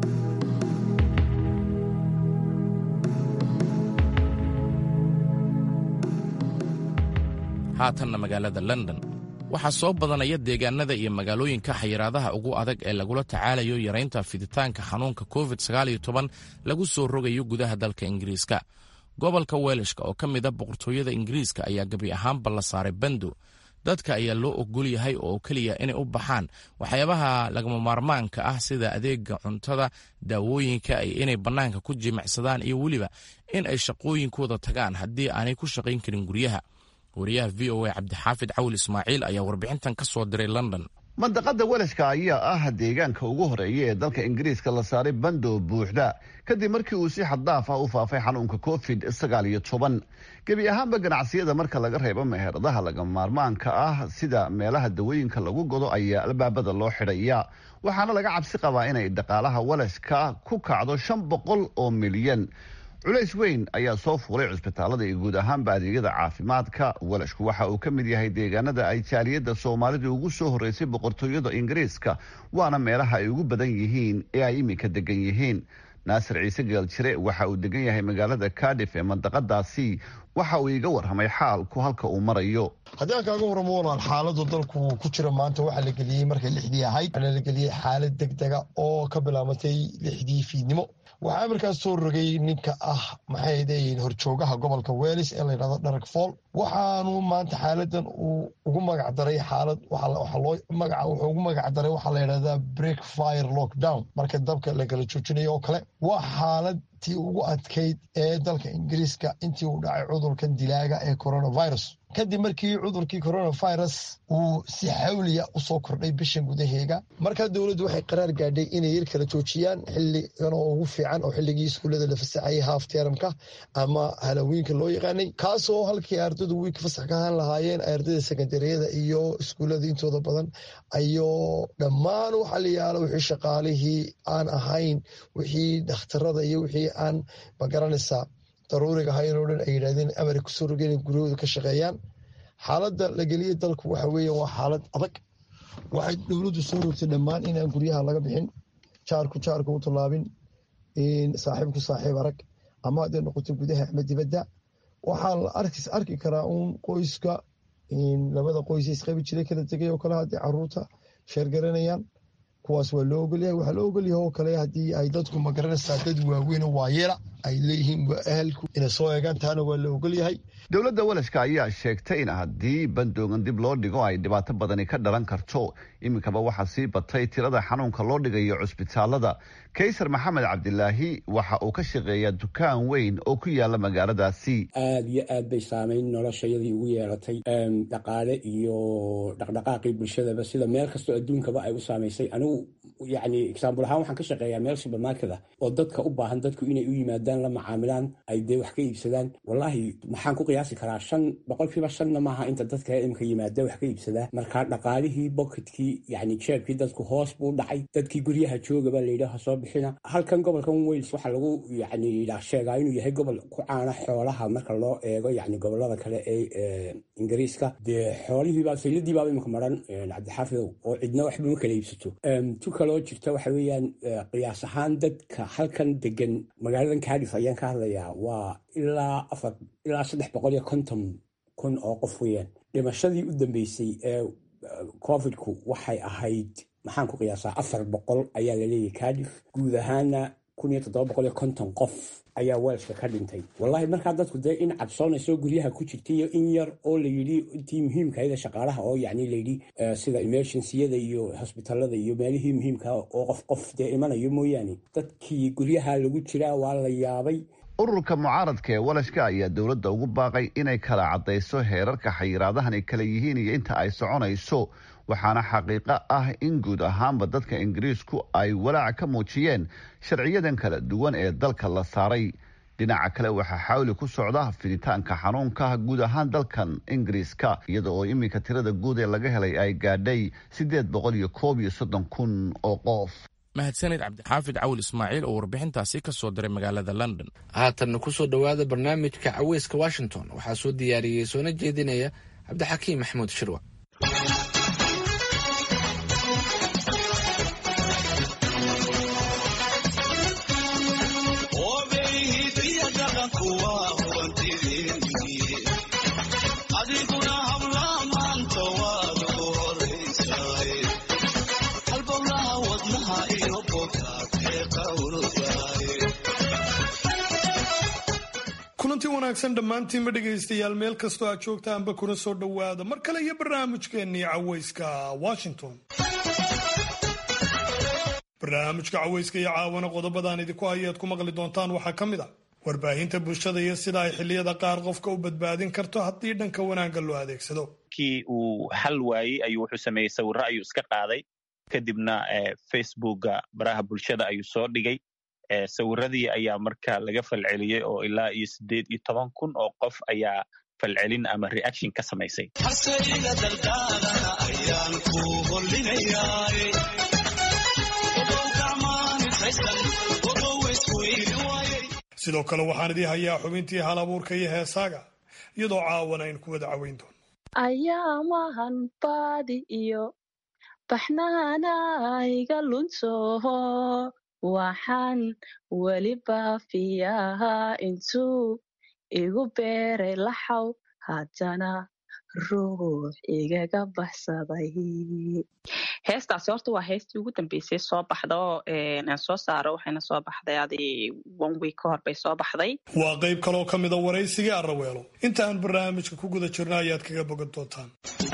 haatanna magaalada london waxaa soo badanaya deegaanada iyo magaalooyinka xayiraadaha ugu adag ee lagula tacaalayo yaraynta fiditaanka xanuunka covid lagu soo rogayo gudaha dalka ingiriiska gobolka weelishka oo ka mid a boqortooyada ingiriiska ayaa gebi ahaanba la saaray bando dadka ayaa loo ogol yahay oo keliya inay u baxaan waxyaabaha lagama maarmaanka ah sida adeega cuntada daawooyinka inay bannaanka ku jimicsadaan iyo weliba in ay shaqooyinkooda tagaan haddii aanay ku shaqayn karin guryaha wariyaha v o a cabdixaafid cawil ismaaciil ayaa warbixintan ka soo diray london mandaqada welashka ayaa ah deegaanka ugu horeeya ee dalka ingiriiska la saaray bando buuxda kadib markii uu si xaddaaf ah u faafay xanuunka covid sagaal iyo toban gebi ahaanba ganacsiyada marka laga reebo meheradaha lagama maarmaanka ah sida meelaha dawooyinka lagu godo ayaa albaabada loo xidhaya waxaana laga cabsi qabaa inay dhaqaalaha welashka ku kacdo shan boqol oo milyan culays weyn ayaa soo fuulay cusbitaalada iyo guud ahaanba adeegyada caafimaadka welashku waxa uu ka mid yahay deegaanada ay jaaliyadda soomaalida ugu soo horreysay boqortooyada ingiriiska waana meelaha ay ugu badan yihiin ee ay iminka degan yihiin naasir ciise geeljire waxa uu degan yahay magaalada cardiff ee mandaqadaasi waxa uu iga warramay xaalku halka uu marayo haddii aan kaaga warramo walaal xaaladu dalku ku jira maanta waxaa la geliyey markay lixdii ahayd waxaana la geliyey xaalad deg dega oo ka bilaabatay lixdii fiidnimo waxaa amarkaas soo rogay ninka ah maxay leeyihiin horjoogaha gobolka welis ee layidhahdo dharag fool waxaanu maanta xaaladan uu ugu magac daray xaalad magaca wuxuu ugu magac daray waxaa layidhahdaa break fire lockdown marka dabka la kala joojinayo oo kale waa xaalad tii ugu adkayd ee dalka ingiriiska intii uu dhacay cudurkan dilaaga ee coronavirus kadib markii cudurkii coronavirus uu si xawliya usoo kordhay bishan gudaheega markaa dowladdu waxay qaraar gaadhay inay yar kala joojiyaan xiligan oo ugu fiican oo xilligii iskuullada la fasaxayay haaf teramka ama halawiinka loo yaqaanay kaasoo halkii ardaydu wiilka fasax ka ahaan lahaayeen ardayda sekondariyada iyo iskuullada intooda badan ayoo dhammaan waxaa la yaala wixii shaqaalihii aan ahayn wixii dhakhtarada iyo wixii aan magaranaysaa daruuriga ahayn oo dhan ay yidhahdeen amari kusoo rogeen in guryahooda ka shaqeeyaan xaaladda la geliyey dalku waxa weeye waa xaalad adag waxay dowladdu soo rogtay dhammaan inaan guryaha laga bixin jaarku jaarka u tallaabin saaxiibku saaxiib arag ama hadday noqoto gudaha ama dibadda waxaa la arki karaa uun qoyska labada qoys isqabi jiray kala tegay oo kale haddii caruurta sheergaranayaan kuwaas waa loo ogolyahay waxaa loo ogolyahay oo kale haddii ay dadku magaranaysaa dad waaweyn oo waayeela ay leeyihiin waa ahalku inay soo eegaan taana waa la ogolyahay dowladda walashka ayaa sheegtay in haddii bandoogan dib loo dhigo ay dhibaato badani ka dhalan karto iminkaba waxaa sii batay tirada xanuunka loo dhigayo cusbitaalada kaysar maxamed cabdilaahi waxa uu ka shaqeeyaa dukaan weyn oo ku yaala magaaladaasi aad iyo aad bay saamayn noloshayadii ugu yeelatay dhaqaale iyo dhaqdhaqaaqii bulshadaba sida meel kastoo adduunkaba ay u saamaysay anigu yani exaambul ahaan waxaan ka shaqeeyaa meel supermarket ah oo dadka u baahan dadku inay u yimaadaan la macaamilaan ay dee wax ka iibsadaan wallaahi maxaan ku qiyaasi karaa shan boqolkiiba shanna maaha inta dadka imika yimaada wax ka iibsadaa marka dhaqaalihii bocketkii yani jeebkii dadku hoos buu dhacay dadkii guryaha joogaba layidhaha soo bixina halkan gobolkan wales waxaa lagu yani sheegaa inuu yahay gobol ku caana xoolaha marka loo eego yani gobolada kale ee ingiriiska dee xoolihiiba sayladiibaaba imika maran cabdixaafidow oo cidna waxba ma kala iibsato tu kaloo jirta waxa weeyaan qiyaas ahaan dadka halkan degan magaaladan cardiff ayaan ka hadlayaa waa ilaa afar ilaa saddex boqol iyo konton kun oo qof weeyaan dhimashadii u dambeysay ee covidku waxay ahayd maxaan ku qiyaasaa afar boqol ayaa laleeyahy cardiff guud ahaana kun iyo toddoba boqol iyo konton qof ayaa weelska ka dhintay wallahi markaa dadku dee in cabsoonayso guryaha ku jirta iyo in yar oo layidhi intii muhiimkayada shaqaalaha oo yani layidhi sida emergenciyada iyo hosbitaalada iyo meelihii muhiimka oo qof qof dee imanayo mooyaane dadkii guryaha lagu jiraa waa la yaabay ururka mucaaradka ee walashka ayaa dowladda ugu baaqay inay kala caddayso heerarka xayiraadahan ay kala yihiin iyo inta ay soconayso waxaana xaqiiqo ah in guud ahaanba dadka ingiriisku ay walaac ka muujiyeen sharciyadan kala duwan ee dalka la saaray dhinaca kale waxaa xawli ku socda fiditaanka xanuunka guud ahaan dalkan ingiriiska iyada oo iminka tirada guud ee laga helay ay gaadhay siddeed boqol iyo koob iyo soddon kun oo qof mahadsanid cabdixaafid cawil ismaaciil oo warbixintaasi ka soo diray magaalada london haatanna ku soo dhowaada barnaamijka caweyska washington waxaa soo diyaariyey soona jeedinaya cabdixakiim maxamuud shirwa kulanti wanaagsan dhammaantiinba dhegaystayaal meel kastoo aad joogtaanba kuna soo dhowaada mar kale iyo barnaamijkeennii caweyska washington barnaamijka caweyska iyo caawana qodobadaan idinku hayaad ku maqli doontaan waxaa ka mid a warbaahinta bulshada iyo sida ay xilliyada qaar qofka u badbaadin karto haddii dhanka wanaagga loo adeegsado kii uu xal waayey ayuu wuxuu sameeyey sawirro ayuu iska qaaday kadibna facebooka baraha bulshada ayuu soo dhigay sawiradii ayaa marka laga falceliyey oo ilaa iyo siddeed iyo toban kun oo qof ayaa falcelin ama reaction ka samaysay sidoo kale waxaan idii hayaa xubintii hal abuurka iyo heesaaga iyadoo caawan aynu ku wada caweyn doono ayaamahan baadi iyo baxnaana iga lunsoho waxaan weli baafiyahaa intuu igu beeray laxaw haddana ruux igaga baxsaday heestaasi horta waa heestii ugu dambeysay soo baxda oo aan soo saaro waxayna soo baxday adi one week ka hor bay soo baxday waa qayb kaloo ka mida waraysigii arraweelo inta aan barnaamijka ku guda jirna ayaad kaga bogan doontaan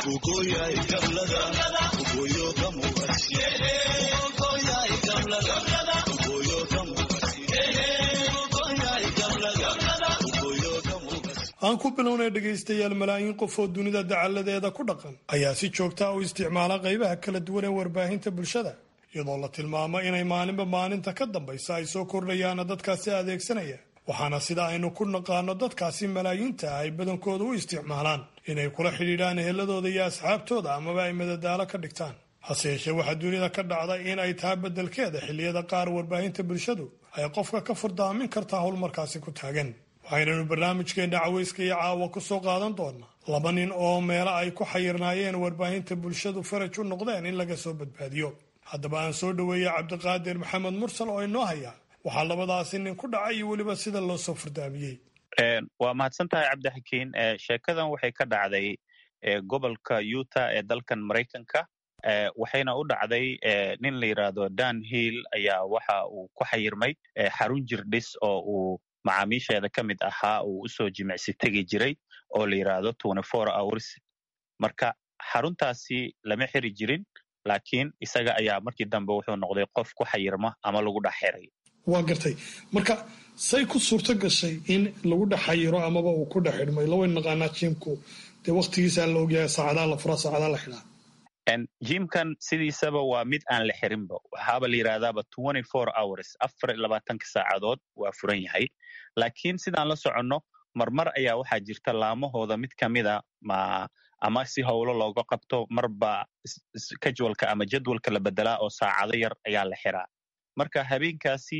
aan ku bilownay dhegaystayaal malaayiin qof oo dunida dacalladeeda ku dhaqan ayaa si joogta u isticmaala qaybaha kala duwan ee warbaahinta bulshada iyadoo la tilmaamo inay maalinba maalinta ka dambaysa ay soo kordhayaana dadkaasi adeegsanaya waxaana sida aynu ku naqaano dadkaasi malaayiinta ah ay badankooda u isticmaalaan inay kula xidhiidhaan eheladooda iyo asxaabtooda amaba ay madadaalo ka dhigtaan hase yeeshee waxaa dunida ka dhacda in ay tahay beddelkeeda xilliyada qaar warbaahinta bulshadu ay qofka ka furdaamin kartaa howlmarkaasi ku taagan waxaynanu barnaamijkeenna caweyska iyo caawa ku soo qaadan doonaa laba nin oo meelo ay ku xayirnaayeen warbaahinta bulshadu faraj u noqdeen in laga soo badbaadiyo haddaba aan soo dhoweeyey cabdiqaadir maxamed mursal oo inoo haya waxaa labadaasi nin ku dhacay iyo weliba sida loo soo furdaamiyey waa mahadsan tahay cabdixakiin sheekadan waxay ka dhacday gobolka utah ee dalkan maraykanka waxayna u dhacday nin la yidhaahdo dan hill ayaa waxa uu ku xayirmay xarun jirdhis oo uu macaamiisheeda ka mid ahaa uu usoo jimicsi tegi jiray oo la yidhaahdo hours marka xaruntaasi lama xiri jirin laakiin isaga ayaa markii dambe wuxuu noqday qof ku xayirma ama lagu dhex xiray waa gartay marka say ku suurto gashay in lagu dhex xayiro amaba uu ku dhex xidhmay lawayn naqaanaa jimku dee waktigiisaa la ogyahay saacadaa la furaa saacadaa la xidhaa jimkan sidiisaba waa mid aan la xirinba waxaaba la yidhahdaaba hours afar iyo labaatanka saacadood waa furan yahay laakiin sidaan la soconno marmar ayaa waxaa jirta laamahooda mid ka mida ma ama si howlo looga qabto marba kajwalka ama jadwalka la bedelaa oo saacado yar ayaa la xiraa marka habeenkaasi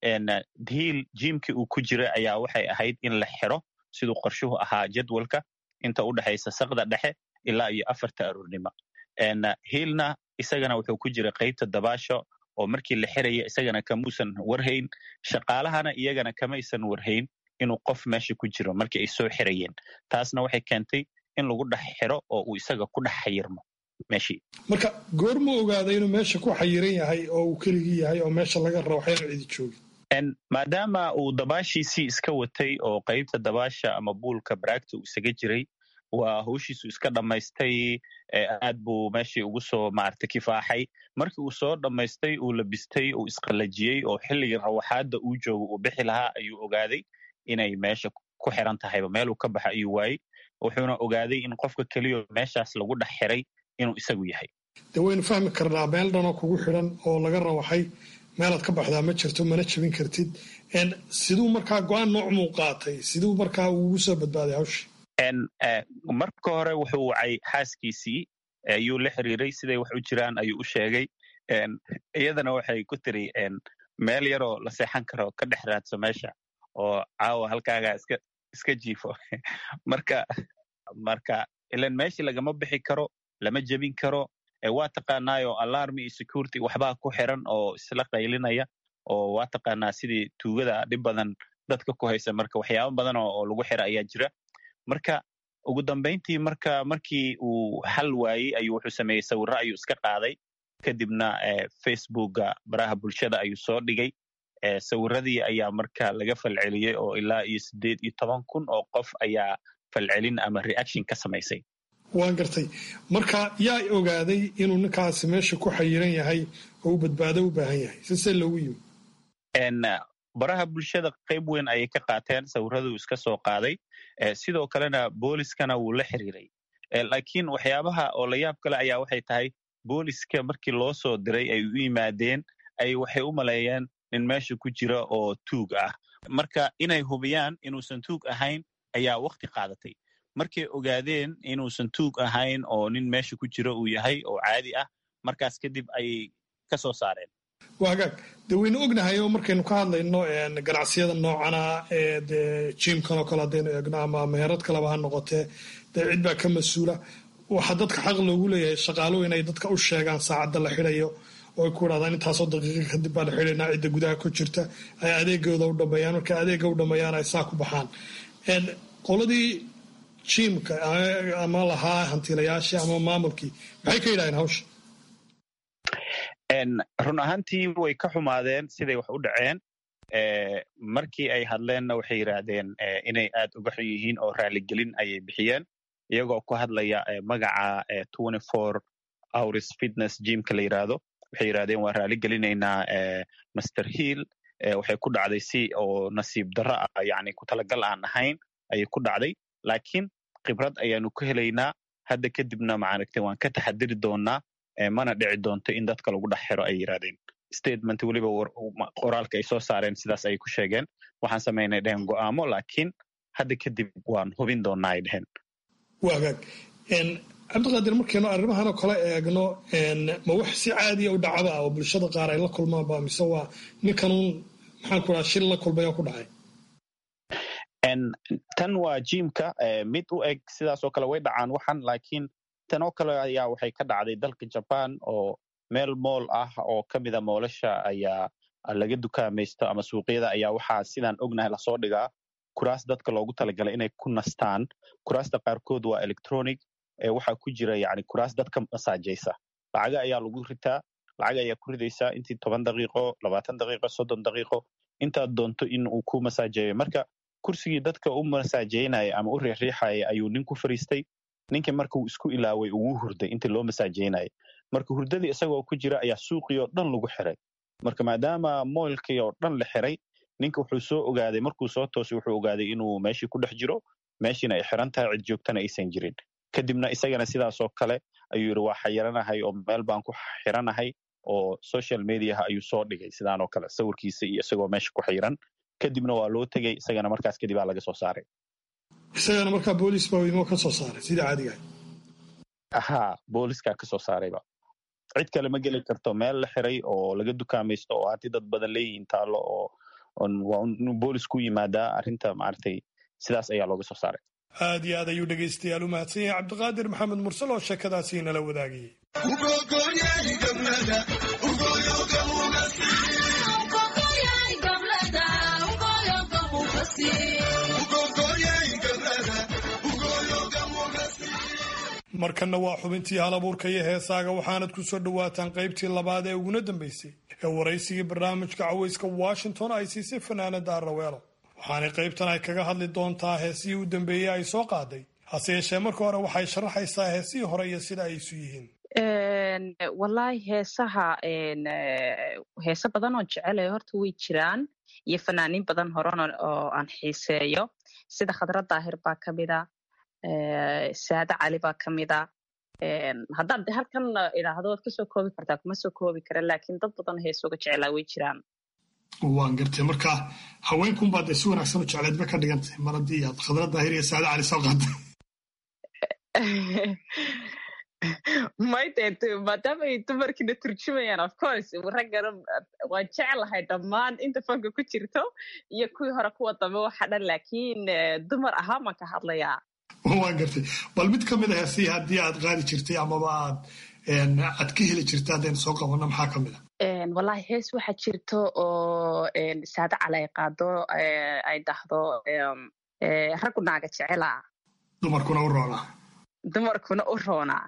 hiil jimkii uu ku jira ayaa waxay ahayd in la xiro siduu qorshuhu ahaa jadwalka inta u dhexaysa saqda dhexe ilaa iyo afarta aroornimo hiilna isagana wuxuu ku jira qaybta dabaasho oo markii la xiraya isagana kamuusan warhayn shaqaalahana iyagana kamaysan warhayn inuu qof meesha ku jiro markii ay soo xirayeen taasna waxay keentay in lagu dhex xiro oo uu isaga ku dhex xayirmo meeshii marka goormuu ogaaday inuu meesha ku xayiran yahay oo uu keligii yahay oo meesha laga rabo waxyaan cidi joogin maadaama uu dabaashiisii iska watay oo qaybta dabaasha ama buulka baraagta uu isaga jiray waa hawshiisu iska dhammaystay aad buu meeshii ugu soo maarata kifaaxay markii uu soo dhammaystay uu labistay uu isqallajiyey oo xilligii rawaxaadda uu joogo uu bixi lahaa ayuu ogaaday inay meesha ku xiran tahayba meeluu ka baxa ayuu waayey wuxuuna ogaaday in qofka keliyo meeshaas lagu dhex xiray inuu isagu yahay dee waynu fahmi karnaa meel dhanoo kugu xidhan oo laga rawaxay meelaad ka baxdaa ma jirto mana jebin kartid siduu markaa go-aan noocmuu qaatay siduu markaa ugu soo badbaaday hawshii marka hore wuxuu wacay xaaskiisii ayuu la xiriiray siday wax u jiraan ayuu u sheegay iyadana waxay ku tiri meel yaroo la seexan karo ka dhex raadso meesha oo caawa halkaagaa iska iska jiifo marka marka ilan meeshii lagama bixi karo lama jebin karo waa taqaanaayo alarmi iyo security waxbaa ku xiran oo isla qaylinaya oo waa taqaanaa sidii tuugada dhib badan dadka ku haysa marka waxyaaba badan oo lagu xira ayaa jira marka ugu dambayntii marka markii uu xal waayey ayuu wuxuu sameeyey sawirro ayuu iska qaaday kadibna facebooka baraha bulshada ayuu soo dhigay sawiradii ayaa marka laga falceliyey oo ilaa iyo siddeed iyo toban kun oo qof ayaa falcelin ama reaction ka samaysay waan gartay marka yaa ogaaday inuu ninkaasi meesha ku xayiran yahay oo u badbaado u baahan yahay sise loogu yimi baraha bulshada qayb weyn ayay ka qaateen sawiraduu iska soo qaaday sidoo kalena booliskana wuu la xiriiray laakiin waxyaabaha oo la yaab kale ayaa waxay tahay booliska markii loo soo diray ay u yimaadeen ay waxay u maleeyeen nin meesha ku jira oo tuug ah marka inay hubiyaan inuusan tuug ahayn ayaa wakti qaadatay markay ogaadeen inuusan tuug ahayn oo nin meesha ku jira uu yahay oo caadi ah markaas kadib ayay ka soo saareen waa hagaag dee waynu ognahay oo markaynu ka hadlayno ganacsiyada noocana ee dee jiimkan oo kale haddaynu eegno ama meherad kaleba ha noqotee dee cid baa ka mas-uula waxaa dadka xaq loogu leeyahay shaqaaluhu inay dadka u sheegaan saacadda la xidhayo oo ay ku idhahdaan intaasoo daqiiqa kadib baan xidhaynaa cidda gudaha ku jirta ay adeegooda u dhameeyaan marka adeega u dhameeyaan ay saa ku baxaan qoladii jiimka ama lahaa hantilayaashii ama maamulkii maxay ka yidhahdeen hawsha run ahaantii way ka xumaadeen siday wax u dhaceen markii ay hadleenna waxay yidhaahdeen inay aad uga xun yihiin oo raaligelin ayay bixiyeen iyagoo ku hadlaya magaca hours fitness jimka la yidhaahdo waxay yidhahdeen waa raaligelinaynaa master hill waxay ku dhacday si oo nasiib darro ah yani ku talagal aan ahayn ayay ku dhacday laakiin khibrad ayaanu ka helaynaa hadda kadibna maaragtay waan ka taxadiri doonaa mana dhici doonto in dadka lagu dhex xiro ay yidhahdeen statement weliba qoraalka ay soo saareen sidaas ayay ku sheegeen waxaan samaynay dheheen go'aamo laakiin hadda kadib waan hubin doonaa ay dheheen waagaag cabdiqaadir markaynu arrimahanoo kale eegno ma wax si caadiya u dhacaba oo bulshada qaar ay la kulmaanba mise waa ninkanuun maxaan ku dhaha shil la kulmaya ku dhacay tan waa jimka mid u eg sidaasoo kale way dhacaan waxan laakiin tan oo kale ayaa waxay ka dhacday dalka jaban oo meel mool ah oo ka mida moolasha ayaa laga dukaamaysto ama suuqyada ayaa waxaa sidaan ognahay lasoo dhigaa kuraas dadka loogu talagalay inay ku nastaan kuraasta qaarkood waa electronic waxaa ku jira yani kuraas dadka masaajaysa lacaga ayaa lagu ritaa lacag ayaa ku ridaysaa intii toban daqiiqo labaatan daqiiqo soddon daqiiqo intaad doonto in uu ku masaajeeyo marka kursigii dadka u masaajeynaya ama u riixriixaya ayuu nin ku fariistay ninkii marka uu isku ilaaway ugu hurday intii loo masaajeynaya marka hurdadii isagoo ku jira ayaa suuqii oo dhan lagu xiray marka maadaama moylkii oo dhan la xiray ninka wuxuu soo ogaaday markuu soo toosay wuxuu ogaaday inuu meeshii ku dhex jiro meeshiina ay xiran tahay cid joogtana aysan jirin kadibna isagana sidaasoo kale ayuu yidhi waa xayiranahay oo meel baan ku xiranahay oo social mediaha ayuu soo dhigay sidaanoo kale sawirkiisa iyo isagoo meesha ku xiran kadibna waa loo tegey isagana markaas kadib aa laga soo saaray isagana markaa boolis baa idinoo ka soo saaray sida caadiga ha booliskaa ka soo saarayba cid kale ma geli karto meel la xiray oo laga dukaamaysto oo hanti dad badan leeyihiin taallo oo waa inuu boolis ku yimaadaa arrinta maaragtay sidaas ayaa looga soo saaray aad iyo aad ayuu dhegaystayaal u mahadsan yahay cabdiqaadir maxamed mursal oo sheekadaasi nala wadaagayay markanna waa xubintii halabuurka iyo heesaaga waxaanad ku soo dhowaataan qaybtii labaad ee uguna dambaysay ee waraysigii barnaamijka cawayska washington ay siisay fanaanada araweelo waxaanay qaybtan ay kaga hadli doontaa heesihii u dambeeyey ay soo qaaday hase yeeshee marka hore waxay sharaxaysaa heesihii hore iyo sida ay isu yihiin wallaahi heesaha heese badan oo jecelayo horta way jiraan iyo fanaaniin badan horan oo aan xiiseeyo sida khadra daahir baa ka mida saade cali baa ka mida haddaad halkan idhaahdo waad kasoo koobi kartaa kuma soo koobi kara laakiin dad badan heesooga jecelaa way jiraan waan gartay marka haweenkunbaa dee si wanaagsan u jecleed ba ka dhigantay mar haddii aad khadra daahir iyo saade cali soo qaatay mayde maadaama ay dumarkiina turjumayaan of course raggana waan jeclahay dhammaan inta fanka ku jirto iyo kuwii hore kuwa dambe waxa dhan laakiin dumar ahaan baan ka hadlayaa waan gartay bal mid ka mid a heesihii haddii aad qaadi jirtay amaba aad aad ka heli jirta haddaynu soo qabanno maxaa ka mid a wallahi hees waxaa jirto oo saade cali ay qaado ay dhahdo raggu naaga jecelaa dumarkuna u roonaa dumarkuna u roonaa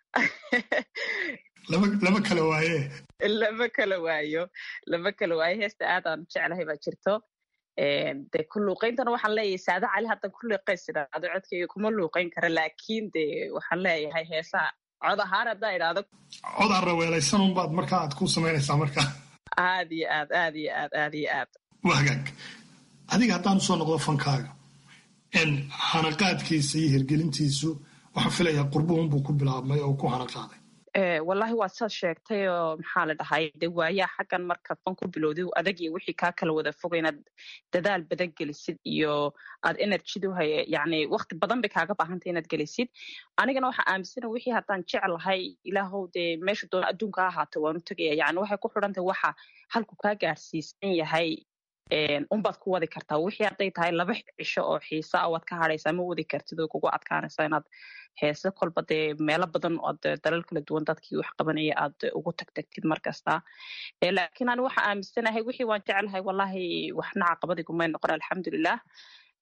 lama kala waaye lama kala waayo lama kala waayo heesta aadaan jeclahay baa jirto de ku luuqayntana waxaan leeyahay saade cali haddan ku luuqayn sidhaado codkayga kuma luuqayn kara laakiin de waxaan leeyahay heesaha cod ahaan haddaa idhaahdo cod aan raweelaysanun baad markaa aad ku samaynaysaa markaa aad iyo aad aad iyo aad aad iyo aad waa hagaag adiga haddaan usoo noqdo fankaaga hanaqaadkiisa iyo hirgelintiisu waxaan filayaa qurbuhunbuu ku bilaabmay oo ku hanaqaaday wallahi waad saad sheegtay oo maxaa la dhahay de waayaa xaggan markaad fan ku bilowday adag iyo wixii kaa kala wada foga inaad dadaal badan gelisid iyo aad enerjidu haye yani wakti badan bay kaaga baahantay inaad gelisid anigana waxaa aaminsana wixii haddaan jeclahay ilaahow dee meesha doona adduunka ha ahaata waan u tegaya yani waxay ku xidhantahay waxa halku kaa gaarsiisan yahay unbaad ku wadi kartaa wixii hadday tahay laba cisho oo xiisa a waad ka hadhaysaa ma wadi kartid oo kugu adkaanaysa inaad heese kolba dee meelo badan ood dalal kala duwan dadkii wax qabanaya aad ugu tagtagtid mar kasta laakiin ani waxaa aaminsanahay wixii waan jeclahay wallahi waxna caqabadii kumay noqon alxamdulilah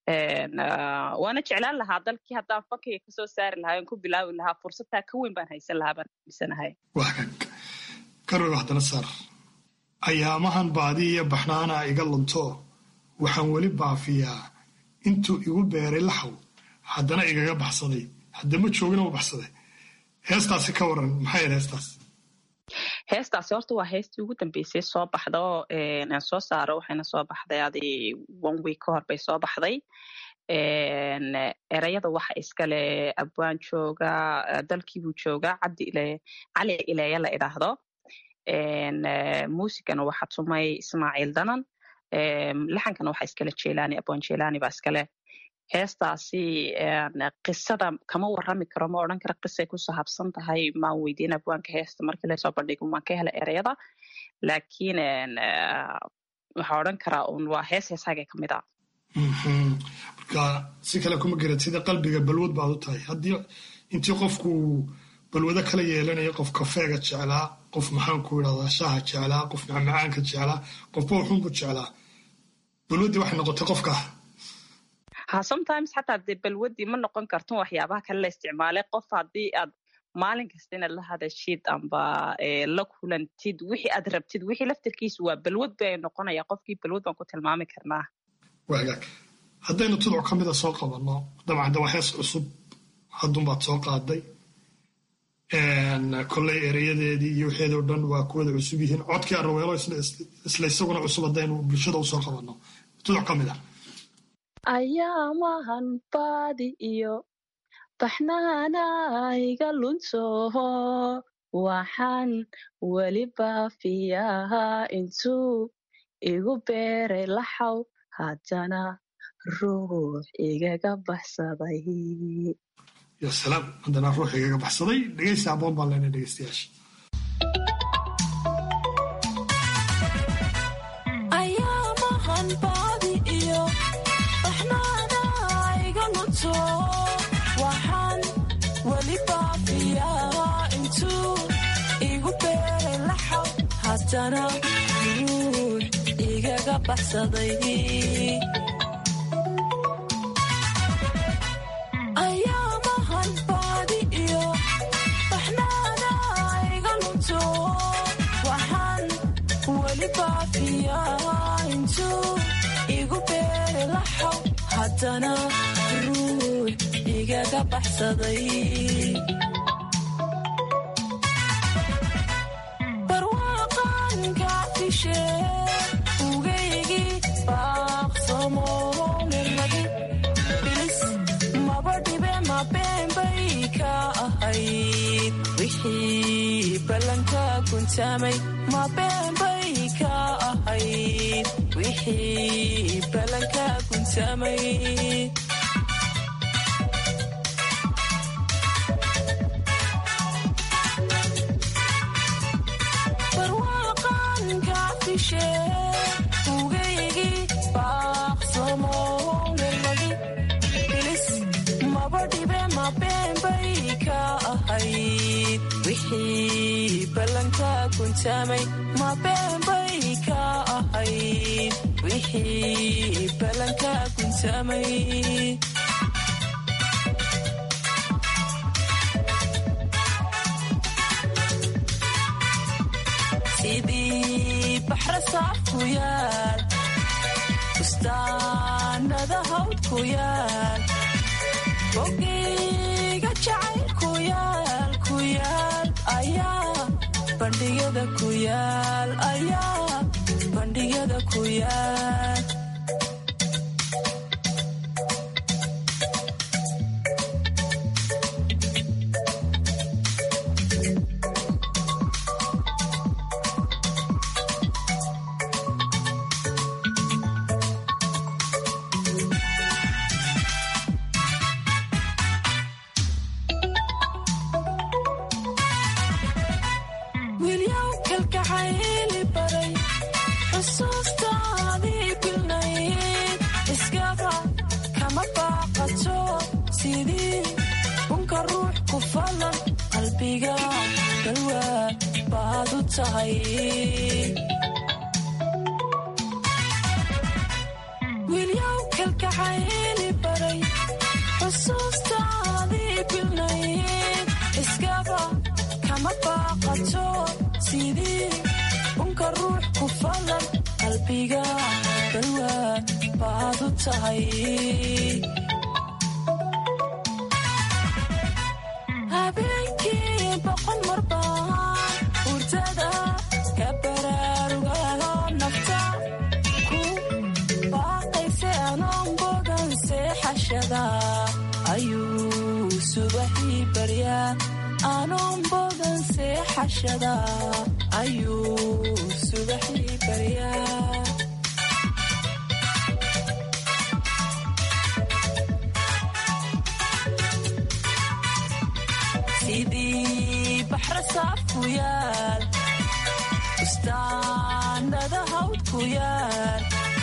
waana jeclaan lahaa dalkii haddaan fankiga kasoo saari lahaa on ku bilaabi lahaa fursadtaa ka weyn baan haysan lahaa baan aaminsanahay garowe haddana saar ayaamahan baadi iyo baxnaana iga lunto waxaan weli baafiyaa intuu igu beeray laxaw haddana igaga baxsaday haddama joogina u baxsaday heestaasi ka waran maxay yahed heestaas heestaasi horta waa heestii ugu dambeysay soo baxda oo aan soo saaro waxayna soo baxday adi one week ka hor bay soo baxday erayada waxa iskale abwaan jooga dalkiibuu joogaa cabdi ile cali ileeya la idhaahdo muusigana waxa tumay ismaaciil danan laxankana waxa iskale jelani abwaan jelani baa iskale heestaasi qisada kama warami karo ma odhan kara qisay ku sahabsan tahay maan weydiin abwaanka heesta markii lasoo bandhigo maan ka hela ereyada laakiin waxaa odhan karaa un waa hees heesaaga ka mid a marka si kale kuma garad sida qalbiga balwad baad u tahay haddii intii qofku balwado kala yeelanayo qof kafeega jeclaa qof maxaanku idhahdaa shaaha jeclaa qof macmacaanka jeclaa qofba wuxuunbu jeclaa balwaddii waxay noqotay qofka ha sometimes xataa dee balwadii ma noqon karton waxyaabaha kale la isticmaalay qof haddii aad maalin kasta inaad la hadashid amba la kulantid wixii aad rabtid wixii laftarkiisu waa balwad bay noqonaya qofkii balwad baan ku tilmaami karnaa wagaag haddaynu tuduc ka mida soo qabanno dabcan de waa hees cusub haddunbaad soo qaaday kolley ereyadeedii iyo waxeedoo dhan waa kuwada cusub yihiin codkii araweelo isla isaguna cusub haddaynu bulshada usoo qabanno tuduc ka mid a ayaamahan baadi iyo baxnaana iga luntoho waxaan weli baafiyahaa intuu igu beeray laxaw haddana ruux igaga baxsaday ya salaam haddana ruux igaga baxsaday dhegeysta aboon baan leenay dhegeystayaasha ayaamahan baadi iyo baxnaana iga lunto waxaan weli baafiyaa intuu igu beeray laxaw haddana ruux igaga baxsaday ayaamahan baadi iyo baxnaana iga lunto waxaan weli baafiyaa intuu igu beeray laxaw haddana ruux igaga baxsaday barwaaqan kacfishe ugaygii baaqsamo mirmadi bilis maba dhibe ma beenbay ka ahayd wixii ballanka kuntamay ma beenbay ka ahayd wixii ballanka kuntamay barwaaqan kacfishe ugaygii baaqsamo mirmadi bilis maba dhibe ma beenbay ka ahayd wixii ballanka kuntamay ma beenbay ka ahayd wixii ballanka kuntamay sidii baxra saaf ku yaal bustaanada hawd ku yaal bogeyga jacayl ku yaal ku yaal ayaa bandhigyada ku yaal ayaa bandhigyada ku yaal wilyaw kalgacayli baray xusuustaadii bilnayd iskaba kama baaqato sidii bunka ruux ku falan qalbiga balwaa baad u tahay wilyaw kalgacayli kama baaqato sidii unka ruux ku falan qalbiga balwaa baad u tahay habeenkii boqol mar baan hurdada ka baraarugaho nafta ku baaqayse anoon bogan seexashada ayuu subaxii baryaa anoon bogan seexashada ayuu subaxii baryaa sidii baxra saaf ku yaal bustaanada hawd ku yaal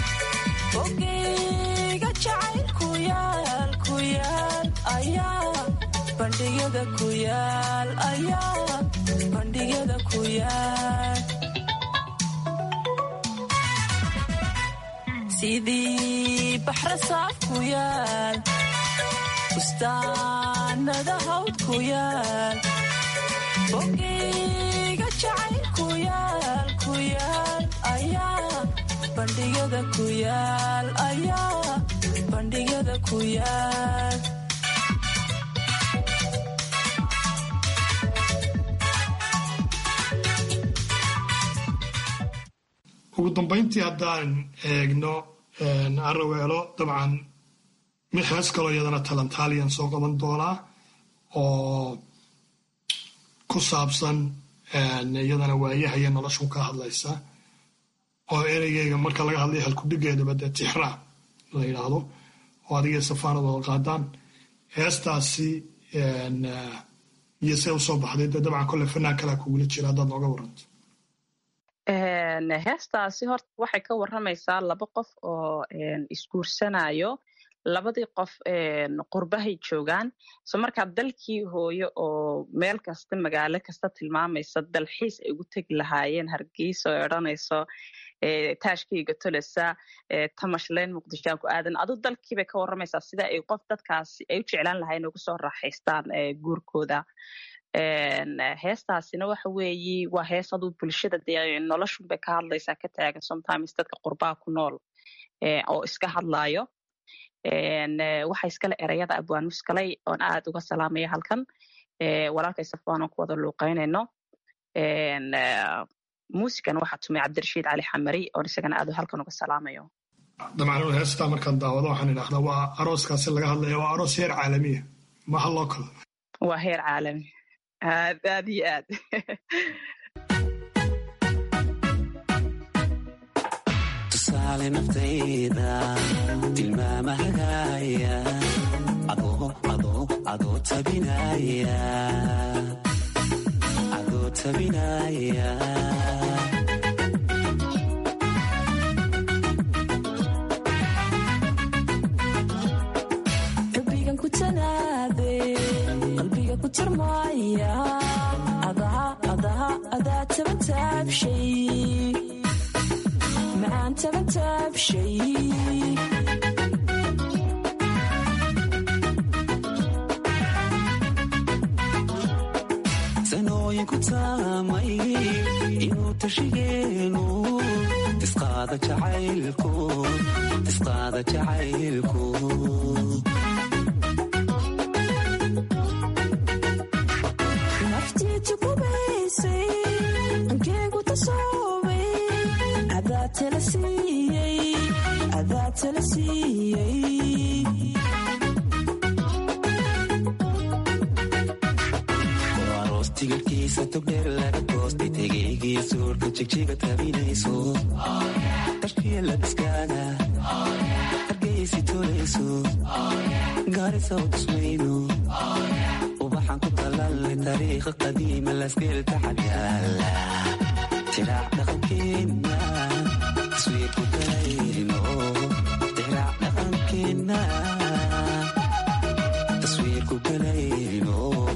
ogeyga jacayl ku yaal ku yaal ayaa bandhigyada ku yaal ayaa bandhigyada ku yaal sidii baxra saaf ku yaal bustaanada hawd ku yaal bogeyga jacayl ku yaal ku yaal ayaa bandhigyada ku yaal ayaa bandhigyada ku yaal ugu dambayntii haddaan eegno araweelo dabcan mid hees kaloo iyadana talentaaliyan soo qaban doonaa oo ku saabsan iyadana waayahaya noloshu ka hadlaysa oo ereygeyga marka laga hadlaya halkudhigeedaba dee tixraa la yidhaahdo oo adigay safaanad wada qaadaan heestaasi iyo see usoo baxday dee dabcan kolle fanaan kalaa kugula jira haddaad nooga waranto heestaasi horta waxay ka warramaysaa laba qof oo isguursanayo labadii qof qurbahay joogaan so markaa dalkii hooyo oo meel kasta magaalo kasta tilmaamaysa dalxiis ay ugu tegi lahaayeen hargeysa oo odhanayso taashkayga tolesa tamashleyn muqdishoaan ku aadan adu dalkiibay ka warramaysaa sida ay qof dadkaasi ay u jeclaan lahayen ugu soo raaxaystaan guurkooda heestaasina waxa weeyi waa hees aduu bulshada dee noloshunbay ka hadlaysaa ka taagan sometimes dadka qurbaha ku nool oo iska hadlaayo waxa iskale ereyada abwaan muskalay oon aad uga salaamaya halkan walaalkay safwaan oon ku wada luuqaynayno muusikana waxaa tumay cabdirashiid cali xamari oon isagana aad halkan uga salaamayo dabcan heestaa markaan daawado waxaan idhahdaa waa arooskaasi laga hadlaya waa aroos heer caalamiya maha loo kalo waa heer caalami aad aad iyo aad tusaale naftayda tilmaamahagaya adoo tabinaya adoo tabinaya xubbigan ku tanaade qalbiga ku tirmaya adaha adaha adaa tabantaabshay macaan tabantaabshay sanooyin ku taamay inuu tashigeenu tisqaada jacaylku tisqaada jacaylku naftiitu kubaysay ankeegu tasoobay adaa tala siiyey adaa tala siiyey aroos tigirhkiisa togdheer laga goostay tegeygii suurka jigjiga tabinayso tashkiya labiskaaga hargeysi tolayso gaarisa u tusmayno ubaxan ku talaalay taariikha qadiima lasgeelka xabyaala tiraac dhaqankeena taswiirku kalayno tiraac dhaqankeena taswiirku kalayno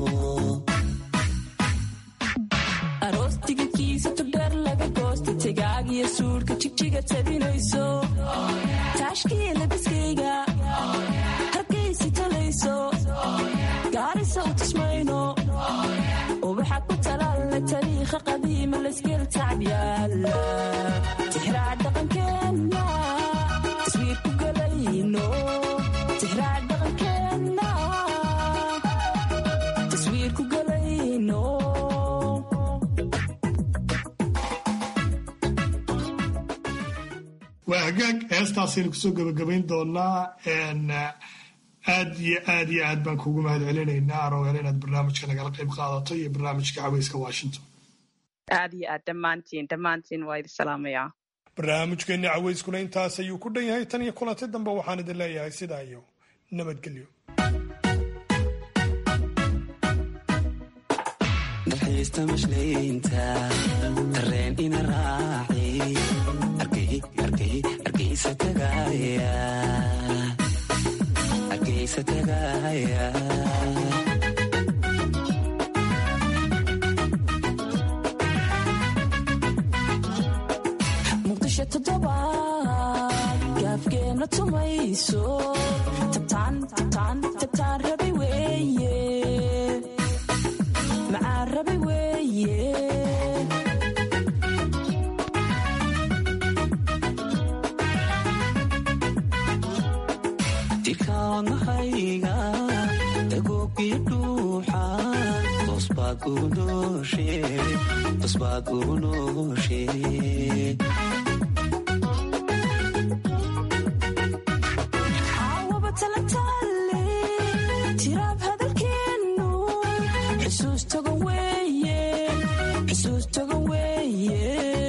aroos tigirkiisa togdheer laga goostay tegaagiyo suudhka jigjiga tabinayso taashkiya labiskayga hargeysi talayso gaarisa u tusmayno ubaxa ku talaal talaale tariikha qadiima layskeel tacbyaala tixraac dhaqankeenna taswiir ku galayno tixraac dhaqankeenna taswiir ku galayno waa hagaag heestaasaynu kusoo gebagabayn doonaa aad iyo aad iyo aad baan kuugu mahad celinaynaa arowel inaad barnaamijka nagala qayb qaadato iyo barnaamijka caweyska washington aad iyo aad dhammaantiin dhammaantiin waa idin salaamayaa barnaamijkeenni caweyskuna intaas ayuu ku dhan yahay tan iyo kulanti dambe waxaan idin leeyahay sidaa iyo nabadgelyo dalxiista mashlaynta dareen ina raaci argaysa tagaaya argaysa tagaaya muqdisho toddobaad gaafgeena tumayso tabtaan tabtaan tabtaan rabay weeye macaan rabay weeye dikaanahayga dagoogiyo dhuuxa tosbaad ugu nooshe tosbaad ugu nooshe caawaba talataale tiraab hadalkeennu xusuus togan weeye xusuus togan weeye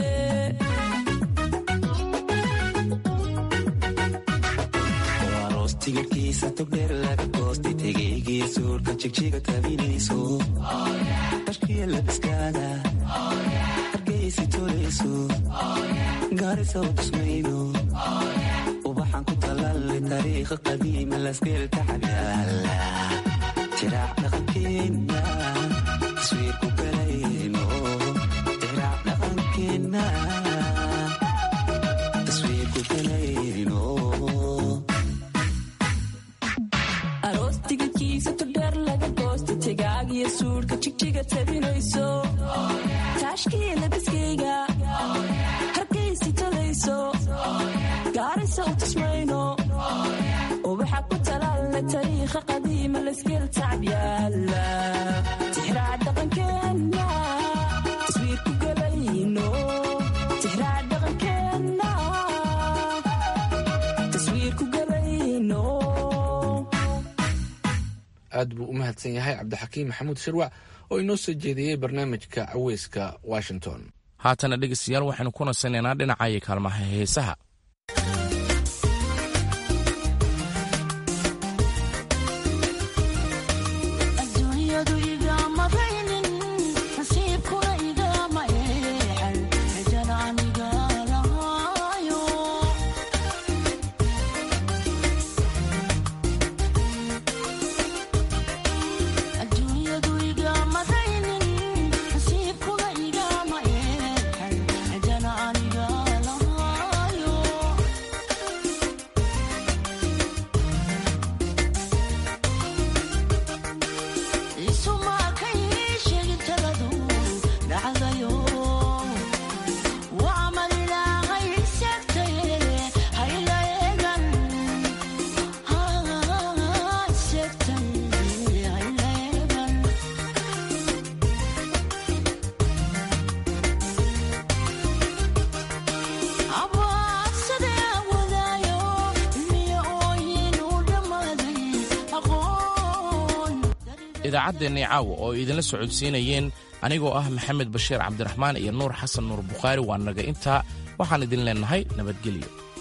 aroos tigirhkiisa togdheer laga goostay tegaygii suurka jigjiga tabinayso dharkiya labiskaada hargeysi tolayso gaarisa u tusmayno ubaxan ku talalle taariikha qadiima lasgeelka xabyaala tiraac dhaqankeenna taswiir ku galayno tiraac dhaqankeenna taswiir ku galayno aroos tigidkiisa togdheer laga goosta tegaagiyo suudhka jigjiga tabinayso taashkiya labiskayga hargaysi talayso gaarisa u tusmayno ubaxa ku talaalle tariikha qadiima layskeel tacbyaala tixraac dhaqankeenna taswiir ku galayno tixraac dhaqankeenna taswiir ku galayno aad buu u mahadsan yahay cabdixakiim maxamuud shirwac oo inoo soo jeediyey barnaamijka caweyska washington haatana dhegeystayaal waxaynu ku nasanaynaa dhinacaya kaalmaha heesaha adduunyadu igama raynin nasiibkuna igama eexan xijan aniga lahaayo adduunyadu igama raynin nasiibkuna igama eexan xijan aniga lahaayo isumaa ka ii sheegin taladu dhacdayo waa malilaahay seegtaye hayla eegan seegtaye hayla eegan abaadsadee wadaayo miyo ooyin u dhammaaday aqoon idaacaddeenii caawa oo idinla socodsiinayeen anigoo ah maxamed bashiir cabdiraxmaan iyo nuur xasan nuur bukhaari waa naga intaa waxaan idin leennahay nabadgelyo